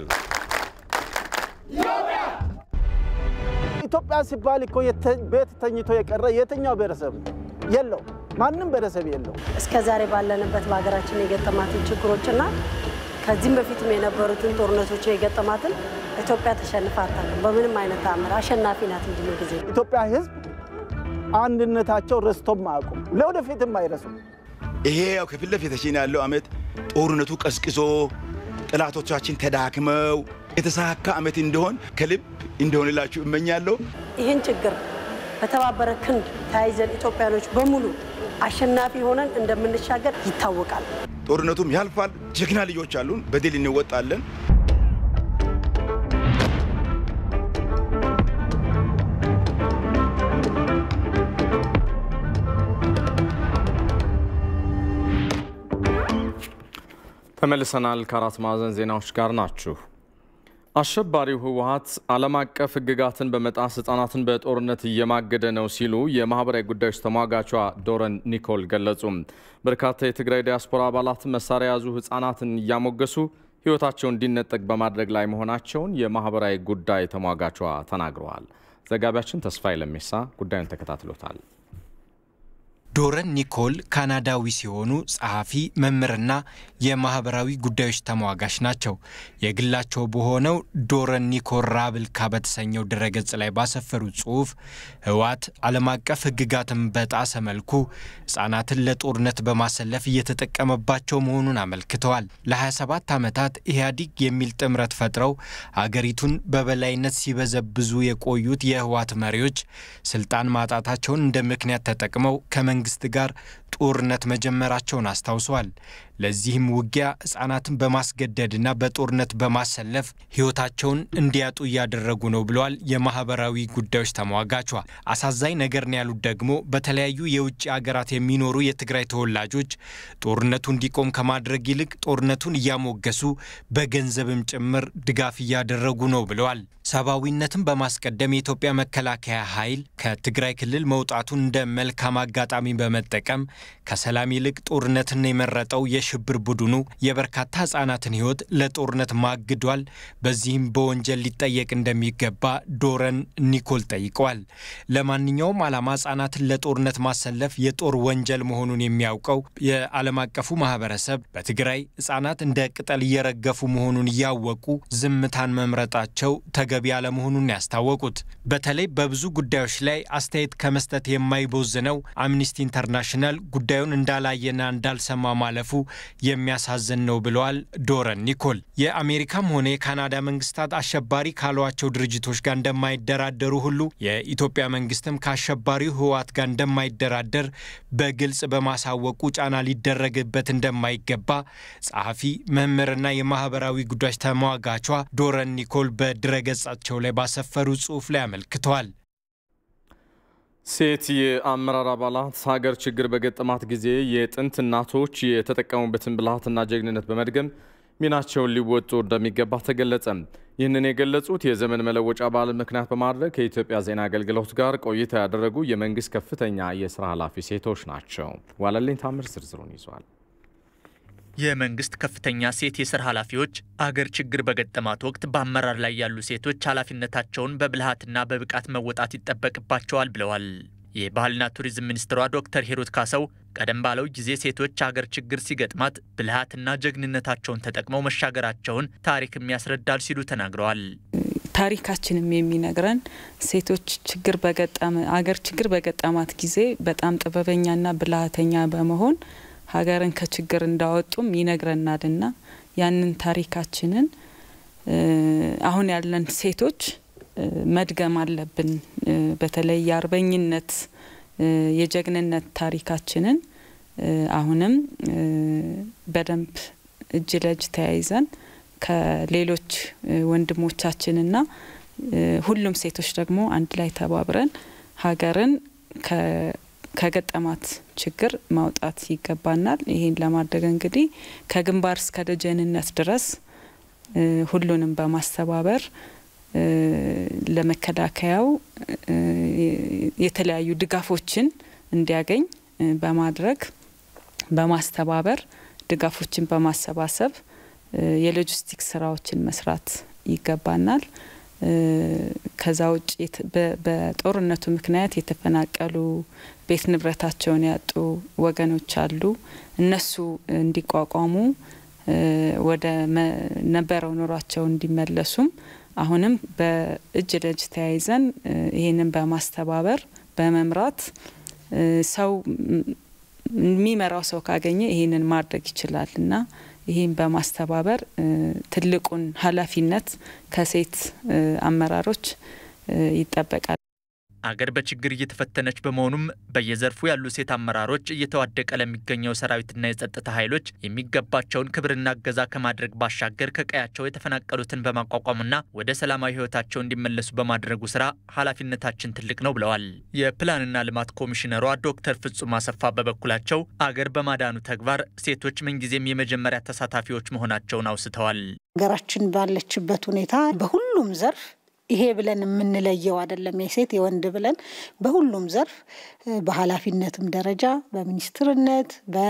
ኢትዮጵያ ሲባል እኮ ቤት ተኝቶ የቀረ የትኛው ብሔረሰብ የለው? ማንም ብሔረሰብ የለው። እስከ ዛሬ ባለንበት በሀገራችን የገጠማትን ችግሮችና ከዚህም በፊትም የነበሩትን ጦርነቶች የገጠማትን ኢትዮጵያ ተሸንፋ አታውቅም። በምንም አይነት ተአምር አሸናፊ ናት እንጂ ጊዜ ኢትዮጵያ ሕዝብ አንድነታቸው ረስቶም አያውቁም፣ ለወደፊትም አይረሱም። ይሄ ያው ከፊት ለፊታችን ያለው ዓመት ጦርነቱ ቀዝቅዞ ጠላቶቻችን ተዳክመው የተሳካ ዓመት እንዲሆን ከልብ እንደሆንላችሁ እመኛለሁ። ይህን ችግር በተባበረ ክንድ ተያይዘን ኢትዮጵያኖች በሙሉ አሸናፊ ሆነን እንደምንሻገር ይታወቃል። ጦርነቱም ያልፋል። ጀግና ልጆች አሉን። በድል እንወጣለን። ተመልሰናል። ከአራት ማዕዘን ዜናዎች ጋር ናችሁ። አሸባሪው ህወሀት ዓለም አቀፍ ህግጋትን በመጣስ ህጻናትን በጦርነት እየማገደ ነው ሲሉ የማህበራዊ ጉዳዮች ተሟጋቿ ዶረን ኒኮል ገለጹ። በርካታ የትግራይ ዲያስፖራ አባላት መሳሪያ የያዙ ህጻናትን እያሞገሱ ህይወታቸው እንዲነጠቅ በማድረግ ላይ መሆናቸውን የማህበራዊ ጉዳይ ተሟጋቿ ተናግረዋል። ዘጋቢያችን ተስፋዬ ለሜሳ ጉዳዩን ተከታትሎታል። ዶረን ኒኮል ካናዳዊ ሲሆኑ ጸሐፊ፣ መምህርና የማህበራዊ ጉዳዮች ተሟጋች ናቸው። የግላቸው በሆነው ዶረን ኒኮል ራብልካ በተሰኘው ድረገጽ ላይ ባሰፈሩት ጽሑፍ ህወሓት ዓለም አቀፍ ሕግጋትን በጣሰ መልኩ ህጻናትን ለጦርነት በማሰለፍ እየተጠቀመባቸው መሆኑን አመልክተዋል። ለ27 ዓመታት ኢህአዲግ የሚል ጥምረት ፈጥረው አገሪቱን በበላይነት ሲበዘብዙ የቆዩት የህወሓት መሪዎች ስልጣን ማጣታቸውን እንደ ምክንያት ተጠቅመው ከመንግስት ጋር ጦርነት መጀመራቸውን አስታውሰዋል። ለዚህም ውጊያ ህጻናትን በማስገደድና በጦርነት በማሰለፍ ህይወታቸውን እንዲያጡ እያደረጉ ነው ብለዋል የማህበራዊ ጉዳዮች ተሟጋቿ። አሳዛኝ ነገር ነው ያሉት ደግሞ በተለያዩ የውጭ ሀገራት የሚኖሩ የትግራይ ተወላጆች ጦርነቱ እንዲቆም ከማድረግ ይልቅ ጦርነቱን እያሞገሱ በገንዘብም ጭምር ድጋፍ እያደረጉ ነው ብለዋል። ሰብአዊነትን በማስቀደም የኢትዮጵያ መከላከያ ኃይል ከትግራይ ክልል መውጣቱን እንደ መልካም አጋጣሚ በመጠቀም ከሰላም ይልቅ ጦርነትን የመረጠው የሽብር ቡድኑ የበርካታ ህጻናትን ህይወት ለጦርነት ማግዷል። በዚህም በወንጀል ሊጠየቅ እንደሚገባ ዶረን ኒኮል ጠይቀዋል። ለማንኛውም ዓላማ ህጻናትን ለጦርነት ማሰለፍ የጦር ወንጀል መሆኑን የሚያውቀው የዓለም አቀፉ ማህበረሰብ በትግራይ ህጻናት እንደ ቅጠል እየረገፉ መሆኑን እያወቁ ዝምታን መምረጣቸው ተገቢ አለመሆኑን ያስታወቁት በተለይ በብዙ ጉዳዮች ላይ አስተያየት ከመስጠት የማይቦዝነው አምኒስቲ ኢንተርናሽናል ጉዳዩን እንዳላየና እንዳልሰማ ማለፉ የሚያሳዝን ነው ብለዋል ዶረን ኒኮል። የአሜሪካም ሆነ የካናዳ መንግስታት አሸባሪ ካሏቸው ድርጅቶች ጋር እንደማይደራደሩ ሁሉ የኢትዮጵያ መንግስትም ከአሸባሪው ህወሓት ጋር እንደማይደራደር በግልጽ በማሳወቁ ጫና ሊደረግበት እንደማይገባ ጸሐፊ፣ መምህርና የማህበራዊ ጉዳዮች ተሟጋቿ ዶረን ኒኮል በድረገጻቸው ላይ ባሰፈሩ ጽሑፍ ላይ አመልክተዋል። ሴት የአመራር አባላት ሀገር ችግር በገጠማት ጊዜ የጥንት እናቶች የተጠቀሙበትን ብልሃትና ጀግንነት በመድገም ሚናቸውን ሊወጡ እንደሚገባ ተገለጸ። ይህንን የገለጹት የዘመን መለወጫ በዓልን ምክንያት በማድረግ ከኢትዮጵያ ዜና አገልግሎት ጋር ቆይታ ያደረጉ የመንግስት ከፍተኛ የስራ ኃላፊ ሴቶች ናቸው። ዋለልኝ ታምር ዝርዝሩን ይዟል። የመንግስት ከፍተኛ ሴት የስራ ኃላፊዎች አገር ችግር በገጠማት ወቅት በአመራር ላይ ያሉ ሴቶች ኃላፊነታቸውን በብልሃትና በብቃት መወጣት ይጠበቅባቸዋል ብለዋል። የባህልና ቱሪዝም ሚኒስትሯ ዶክተር ሂሩት ካሰው ቀደም ባለው ጊዜ ሴቶች አገር ችግር ሲገጥማት ብልሃትና ጀግንነታቸውን ተጠቅመው መሻገራቸውን ታሪክም ያስረዳል ሲሉ ተናግረዋል። ታሪካችንም የሚነግረን ሴቶች ችግር በገጠመ አገር ችግር በገጠማት ጊዜ በጣም ጥበበኛና ብልሃተኛ በመሆን ሀገርን ከችግር እንዳወጡም ይነግረናልና ያንን ታሪካችንን አሁን ያለን ሴቶች መድገም አለብን። በተለይ የአርበኝነት የጀግንነት ታሪካችንን አሁንም በደንብ እጅ ለእጅ ተያይዘን ከሌሎች ወንድሞቻችንና ሁሉም ሴቶች ደግሞ አንድ ላይ ተባብረን ሀገርን ከገጠማት ችግር ማውጣት ይገባናል። ይሄን ለማድረግ እንግዲህ ከግንባር እስከ ደጀንነት ድረስ ሁሉንም በማስተባበር ለመከላከያው የተለያዩ ድጋፎችን እንዲያገኝ በማድረግ በማስተባበር ድጋፎችን በማሰባሰብ የሎጂስቲክስ ስራዎችን መስራት ይገባናል። ከዛ ውጭ በጦርነቱ ምክንያት የተፈናቀሉ ቤት ንብረታቸውን ያጡ ወገኖች አሉ። እነሱ እንዲቋቋሙ ወደ ነበረው ኑሯቸው እንዲመለሱም አሁንም በእጅ ለእጅ ተያይዘን ይህንን በማስተባበር በመምራት ሰው የሚመራው ሰው ካገኘ ይህንን ማድረግ ይችላል እና ይህን በማስተባበር ትልቁን ኃላፊነት ከሴት አመራሮች ይጠበቃል። አገር በችግር እየተፈተነች በመሆኑም በየዘርፉ ያሉ ሴት አመራሮች እየተዋደቀ ለሚገኘው ሰራዊትና የጸጥታ ኃይሎች የሚገባቸውን ክብርና እገዛ ከማድረግ ባሻገር ከቀያቸው የተፈናቀሉትን በማቋቋምና ወደ ሰላማዊ ሕይወታቸው እንዲመለሱ በማድረጉ ስራ ኃላፊነታችን ትልቅ ነው ብለዋል። የፕላንና ልማት ኮሚሽነሯ ዶክተር ፍጹም አሰፋ በበኩላቸው አገር በማዳኑ ተግባር ሴቶች ምንጊዜም የመጀመሪያ ተሳታፊዎች መሆናቸውን አውስተዋል። ሀገራችን ባለችበት ሁኔታ በሁሉም ዘርፍ ይሄ ብለን የምንለየው አይደለም። የሴት የወንድ ብለን በሁሉም ዘርፍ በኃላፊነትም ደረጃ በሚኒስትርነት፣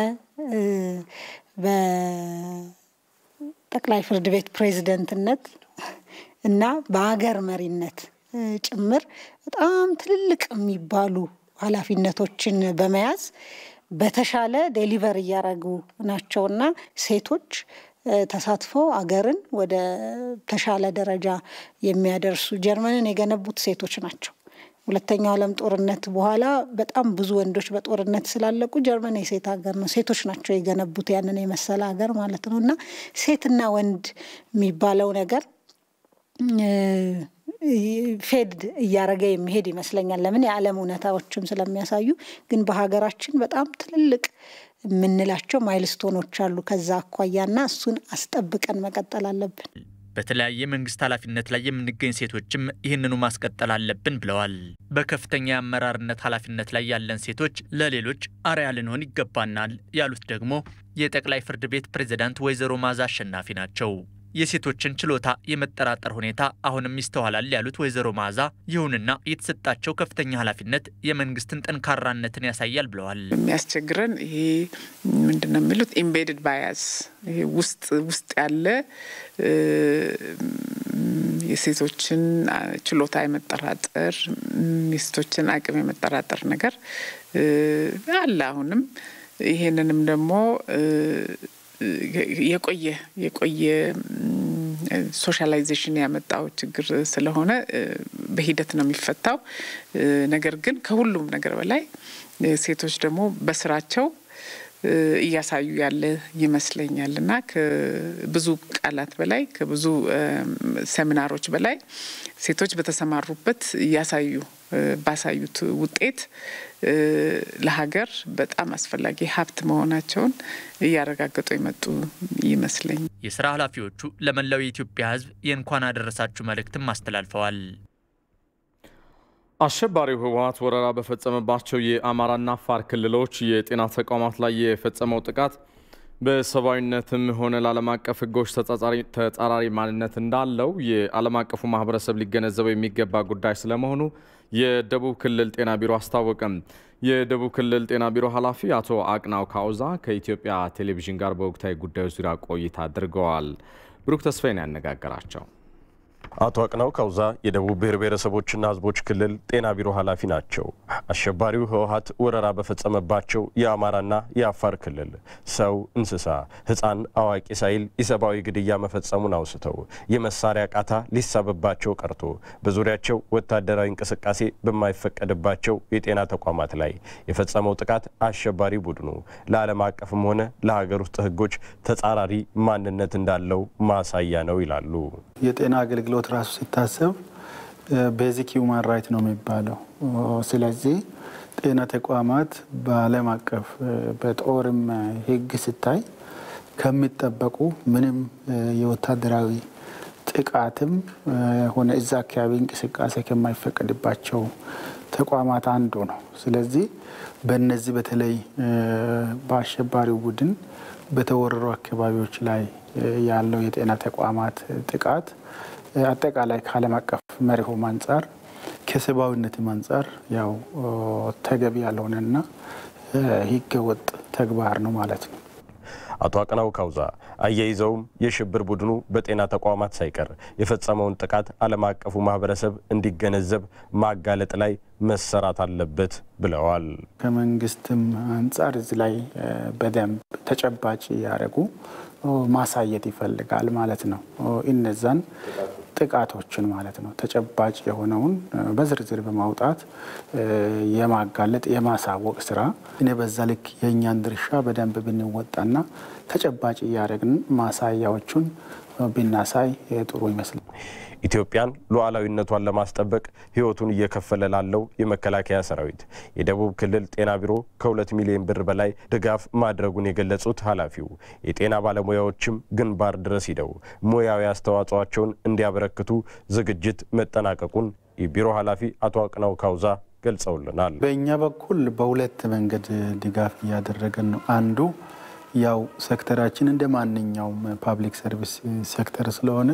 በጠቅላይ ፍርድ ቤት ፕሬዝደንትነት እና በሀገር መሪነት ጭምር በጣም ትልልቅ የሚባሉ ኃላፊነቶችን በመያዝ በተሻለ ዴሊቨር እያደረጉ ናቸውና ሴቶች ተሳትፈው አገርን ወደ ተሻለ ደረጃ የሚያደርሱ ጀርመንን የገነቡት ሴቶች ናቸው። ሁለተኛው ዓለም ጦርነት በኋላ በጣም ብዙ ወንዶች በጦርነት ስላለቁ ጀርመን የሴት ሀገር ነው። ሴቶች ናቸው የገነቡት ያንን የመሰለ ሀገር ማለት ነው እና ሴትና ወንድ የሚባለው ነገር ፌድ እያረገ የሚሄድ ይመስለኛል። ለምን የዓለም እውነታዎችም ስለሚያሳዩ። ግን በሀገራችን በጣም ትልልቅ የምንላቸው ማይልስቶኖች አሉ ከዛ አኳያና እሱን አስጠብቀን መቀጠል አለብን። በተለያየ መንግስት ኃላፊነት ላይ የምንገኝ ሴቶችም ይህንኑ ማስቀጠል አለብን ብለዋል። በከፍተኛ የአመራርነት ኃላፊነት ላይ ያለን ሴቶች ለሌሎች አርአያ ልንሆን ይገባናል ያሉት ደግሞ የጠቅላይ ፍርድ ቤት ፕሬዝዳንት ወይዘሮ ማዛ አሸናፊ ናቸው። የሴቶችን ችሎታ የመጠራጠር ሁኔታ አሁንም ይስተዋላል ያሉት ወይዘሮ ማዛ፣ ይሁንና የተሰጣቸው ከፍተኛ ኃላፊነት የመንግስትን ጠንካራነትን ያሳያል ብለዋል። የሚያስቸግረን ይሄ ምንድን ነው የሚሉት ኢምቤድድ ባያስ ይሄ ውስጥ ውስጥ ያለ የሴቶችን ችሎታ የመጠራጠር የሴቶችን አቅም የመጠራጠር ነገር አለ አሁንም ይሄንንም ደግሞ የቆየ የቆየ ሶሻላይዜሽን ያመጣው ችግር ስለሆነ በሂደት ነው የሚፈታው። ነገር ግን ከሁሉም ነገር በላይ ሴቶች ደግሞ በስራቸው እያሳዩ ያለ ይመስለኛል እና ከብዙ ቃላት በላይ ከብዙ ሴሚናሮች በላይ ሴቶች በተሰማሩበት እያሳዩ ባሳዩት ውጤት ለሀገር በጣም አስፈላጊ ሀብት መሆናቸውን እያረጋገጡ የመጡ ይመስለኛል። የስራ ኃላፊዎቹ ለመላው የኢትዮጵያ ሕዝብ የእንኳን አደረሳችሁ መልእክትም አስተላልፈዋል። አሸባሪው ህወሀት ወረራ በፈጸመባቸው የአማራና አፋር ክልሎች የጤና ተቋማት ላይ የፈጸመው ጥቃት በሰብአዊነትም ሆነ ለዓለም አቀፍ ህጎች ተጻራሪ ማንነት እንዳለው የዓለም አቀፉ ማህበረሰብ ሊገነዘበው የሚገባ ጉዳይ ስለመሆኑ የደቡብ ክልል ጤና ቢሮ አስታወቀም። የደቡብ ክልል ጤና ቢሮ ኃላፊ አቶ አቅናው ካውዛ ከኢትዮጵያ ቴሌቪዥን ጋር በወቅታዊ ጉዳዮች ዙሪያ ቆይታ አድርገዋል። ብሩክ ተስፋዬን ያነጋገራቸው አቶ አቅናው ካውዛ የደቡብ ብሔር ብሔረሰቦችና ህዝቦች ክልል ጤና ቢሮ ኃላፊ ናቸው። አሸባሪው ህወሀት ወረራ በፈጸመባቸው የአማራና የአፋር ክልል ሰው፣ እንስሳ፣ ህፃን፣ አዋቂ ሳይል ኢሰብአዊ ግድያ መፈጸሙን አውስተው የመሳሪያ ቃታ ሊሳብባቸው ቀርቶ በዙሪያቸው ወታደራዊ እንቅስቃሴ በማይፈቀድባቸው የጤና ተቋማት ላይ የፈጸመው ጥቃት አሸባሪ ቡድኑ ለዓለም አቀፍም ሆነ ለሀገር ውስጥ ህጎች ተጻራሪ ማንነት እንዳለው ማሳያ ነው ይላሉ። የጤና አገልግሎት ራሱ ሲታሰብ ቤዚክ ሂውማን ራይት ነው የሚባለው። ስለዚህ ጤና ተቋማት በዓለም አቀፍ በጦርም ህግ ሲታይ ከሚጠበቁ ምንም የወታደራዊ ጥቃትም ሆነ እዛ አካባቢ እንቅስቃሴ ከማይፈቀድባቸው ተቋማት አንዱ ነው። ስለዚህ በነዚህ በተለይ በአሸባሪው ቡድን በተወረሩ አካባቢዎች ላይ ያለው የጤና ተቋማት ጥቃት አጠቃላይ ከዓለም አቀፍ መርሆም አንጻር ከሰብአዊነትም አንጻር ያው ተገቢ ያልሆነና ህገ ወጥ ተግባር ነው ማለት ነው። አቶ አቅናው ካውዛ አያይዘውም የሽብር ቡድኑ በጤና ተቋማት ሳይቀር የፈጸመውን ጥቃት ዓለም አቀፉ ማህበረሰብ እንዲገነዘብ ማጋለጥ ላይ መሰራት አለበት ብለዋል። ከመንግስትም አንጻር እዚህ ላይ በደንብ ተጨባጭ ያደረጉ ማሳየት ይፈልጋል ማለት ነው። እነዛን ጥቃቶችን ማለት ነው ተጨባጭ የሆነውን በዝርዝር በማውጣት የማጋለጥ የማሳወቅ ስራ እኔ በዛ ልክ የእኛን ድርሻ በደንብ ብንወጣና ተጨባጭ እያደረግን ማሳያዎቹን ብናሳይ ጥሩ ይመስላል። ኢትዮጵያን ሉዓላዊነቷን ለማስጠበቅ ህይወቱን እየከፈለ ላለው የመከላከያ ሰራዊት የደቡብ ክልል ጤና ቢሮ ከሁለት ሚሊዮን ብር በላይ ድጋፍ ማድረጉን የገለጹት ኃላፊው የጤና ባለሙያዎችም ግንባር ድረስ ሂደው ሙያዊ አስተዋጽኦቸውን እንዲያበረክቱ ዝግጅት መጠናቀቁን የቢሮ ኃላፊ አቶ አቅናው ካውዛ ገልጸውልናል። በእኛ በኩል በሁለት መንገድ ድጋፍ እያደረገን ነው። አንዱ ያው ሴክተራችን እንደ ማንኛውም ፓብሊክ ሰርቪስ ሴክተር ስለሆነ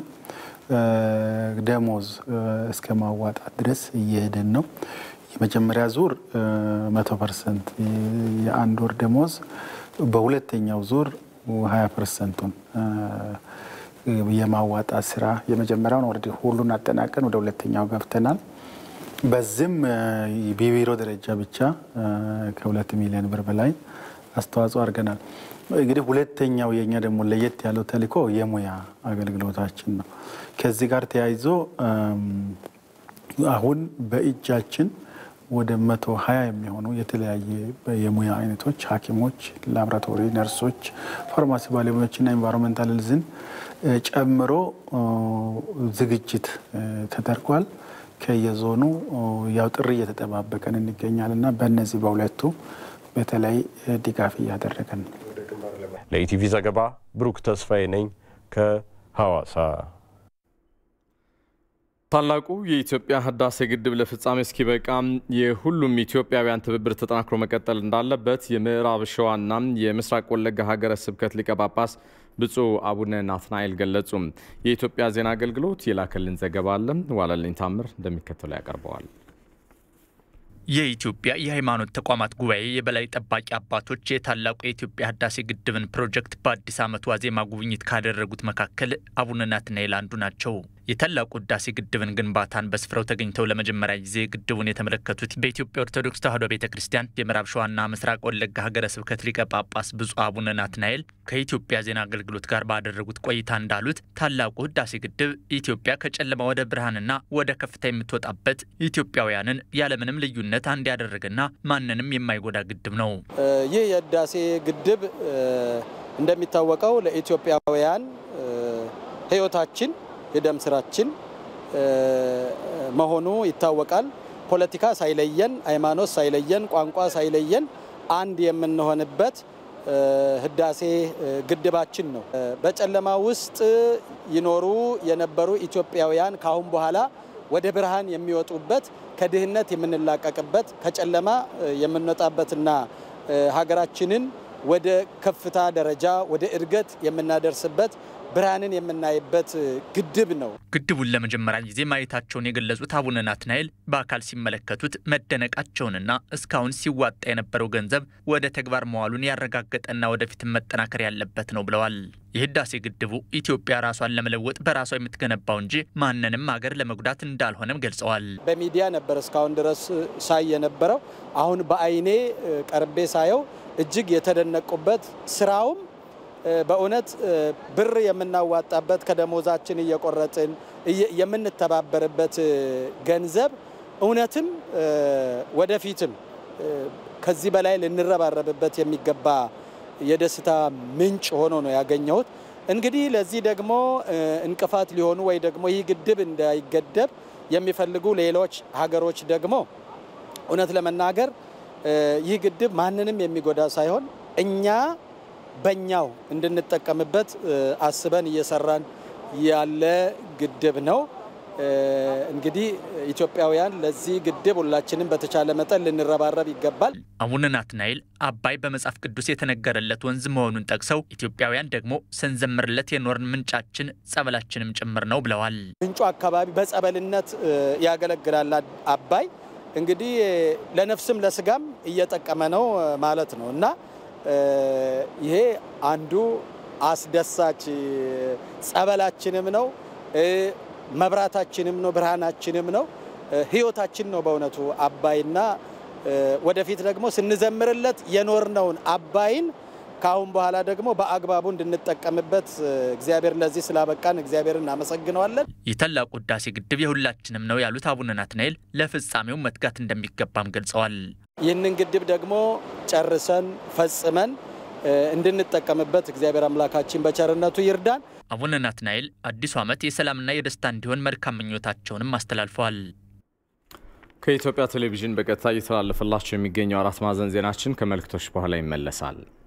ደሞዝ እስከ ማዋጣት ድረስ እየሄደን ነው። የመጀመሪያ ዙር መቶ ፐርሰንት የአንድ ወር ደሞዝ፣ በሁለተኛው ዙር ሀያ ፐርሰንቱን የማዋጣት ስራ የመጀመሪያውን ወደ ሁሉን አጠናቀን ወደ ሁለተኛው ገብተናል። በዚህም በቢሮ ደረጃ ብቻ ከሁለት ሚሊዮን ብር በላይ አስተዋጽኦ አድርገናል። እንግዲህ ሁለተኛው የኛ ደግሞ ለየት ያለው ተልእኮ የሙያ አገልግሎታችን ነው። ከዚህ ጋር ተያይዞ አሁን በእጃችን ወደ መቶ ሀያ የሚሆኑ የተለያየ የሙያ አይነቶች ሐኪሞች፣ ላቦራቶሪ ነርሶች፣ ፋርማሲ ባለሙያዎችና ኤንቫይሮንመንታል ሄልዝን ጨምሮ ዝግጅት ተደርጓል። ከየዞኑ ያው ጥሪ እየተጠባበቀን እንገኛል እና በእነዚህ በሁለቱ በተለይ ድጋፍ እያደረገን ነው። ለኢቲቪ ዘገባ ብሩክ ተስፋዬ ነኝ ከሐዋሳ። ታላቁ የኢትዮጵያ ህዳሴ ግድብ ለፍጻሜ እስኪበቃም የሁሉም ኢትዮጵያውያን ትብብር ተጠናክሮ መቀጠል እንዳለበት የምዕራብ ሸዋና የምስራቅ ወለጋ ሀገረ ስብከት ሊቀ ጳጳስ ብፁዕ አቡነ ናትናኤል ገለጹ። የኢትዮጵያ ዜና አገልግሎት የላከልን ዘገባ አለ። ዋለልኝ ታምር እንደሚከተለው ያቀርበዋል። የኢትዮጵያ የሃይማኖት ተቋማት ጉባኤ የበላይ ጠባቂ አባቶች የታላቁ የኢትዮጵያ ህዳሴ ግድብን ፕሮጀክት በአዲስ ዓመት ዋዜማ ጉብኝት ካደረጉት መካከል አቡነ ናትናኤል አንዱ ናቸው። የታላቁ ህዳሴ ግድብን ግንባታን በስፍራው ተገኝተው ለመጀመሪያ ጊዜ ግድቡን የተመለከቱት በኢትዮጵያ ኦርቶዶክስ ተዋሕዶ ቤተ ክርስቲያን የምዕራብ ሸዋና ምስራቅ ወለጋ ሀገረ ስብከት ሊቀ ጳጳስ ብፁዕ አቡነ ናትናኤል ከኢትዮጵያ ዜና አገልግሎት ጋር ባደረጉት ቆይታ እንዳሉት ታላቁ ህዳሴ ግድብ ኢትዮጵያ ከጨለማ ወደ ብርሃንና ወደ ከፍታ የምትወጣበት ኢትዮጵያውያንን ያለምንም ልዩነት አንድ ያደረገና ማንንም የማይጎዳ ግድብ ነው። ይህ የህዳሴ ግድብ እንደሚታወቀው ለኢትዮጵያውያን ህይወታችን የደም ስራችን መሆኑ ይታወቃል። ፖለቲካ ሳይለየን፣ ሃይማኖት ሳይለየን፣ ቋንቋ ሳይለየን አንድ የምንሆንበት ህዳሴ ግድባችን ነው። በጨለማ ውስጥ ይኖሩ የነበሩ ኢትዮጵያውያን ካሁን በኋላ ወደ ብርሃን የሚወጡበት ከድህነት የምንላቀቅበት ከጨለማ የምንወጣበትና ሀገራችንን ወደ ከፍታ ደረጃ ወደ እድገት የምናደርስበት ብርሃንን የምናይበት ግድብ ነው። ግድቡን ለመጀመሪያ ጊዜ ማየታቸውን የገለጹት አቡነ ናትናኤል በአካል ሲመለከቱት መደነቃቸውንና እስካሁን ሲዋጣ የነበረው ገንዘብ ወደ ተግባር መዋሉን ያረጋገጠና ወደፊትም መጠናከር ያለበት ነው ብለዋል። የህዳሴ ግድቡ ኢትዮጵያ ራሷን ለመለወጥ በራሷ የምትገነባው እንጂ ማንንም ሀገር ለመጉዳት እንዳልሆነም ገልጸዋል። በሚዲያ ነበር እስካሁን ድረስ ሳይ የነበረው። አሁን በአይኔ ቀርቤ ሳየው እጅግ የተደነቁበት ስራውም በእውነት ብር የምናዋጣበት ከደሞዛችን እየቆረጥን የምንተባበርበት ገንዘብ እውነትም ወደፊትም ከዚህ በላይ ልንረባረብበት የሚገባ የደስታ ምንጭ ሆኖ ነው ያገኘሁት። እንግዲህ ለዚህ ደግሞ እንቅፋት ሊሆኑ ወይ ደግሞ ይህ ግድብ እንዳይገደብ የሚፈልጉ ሌሎች ሀገሮች ደግሞ እውነት ለመናገር ይህ ግድብ ማንንም የሚጎዳ ሳይሆን እኛ በኛው እንድንጠቀምበት አስበን እየሰራን ያለ ግድብ ነው። እንግዲህ ኢትዮጵያውያን ለዚህ ግድብ ሁላችንም በተቻለ መጠን ልንረባረብ ይገባል። አቡነ ናትናኤል አባይ በመጽሐፍ ቅዱስ የተነገረለት ወንዝ መሆኑን ጠቅሰው ኢትዮጵያውያን ደግሞ ስንዘምርለት የኖርን ምንጫችን ጸበላችንም ጭምር ነው ብለዋል። ምንጩ አካባቢ በጸበልነት ያገለግላል አባይ እንግዲህ ለነፍስም ለስጋም እየጠቀመ ነው ማለት ነው እና ይሄ አንዱ አስደሳች ጸበላችንም ነው፣ መብራታችንም ነው፣ ብርሃናችንም ነው፣ ህይወታችን ነው በእውነቱ አባይና ወደፊት ደግሞ ስንዘምርለት የኖርነውን አባይን ከአሁን በኋላ ደግሞ በአግባቡ እንድንጠቀምበት እግዚአብሔር ለዚህ ስላበቃን እግዚአብሔር እናመሰግነዋለን። የታላቁ ህዳሴ ግድብ የሁላችንም ነው ያሉት አቡነ ናትናኤል ለፍጻሜው መትጋት እንደሚገባም ገልጸዋል። ይህንን ግድብ ደግሞ ጨርሰን ፈጽመን እንድንጠቀምበት እግዚአብሔር አምላካችን በቸርነቱ ይርዳን። አቡነ ናትናኤል አዲሱ ዓመት የሰላምና የደስታ እንዲሆን መልካም ምኞታቸውንም አስተላልፈዋል። ከኢትዮጵያ ቴሌቪዥን በቀጥታ እየተላለፈላቸው የሚገኘው አራት ማዕዘን ዜናችን ከመልእክቶች በኋላ ይመለሳል።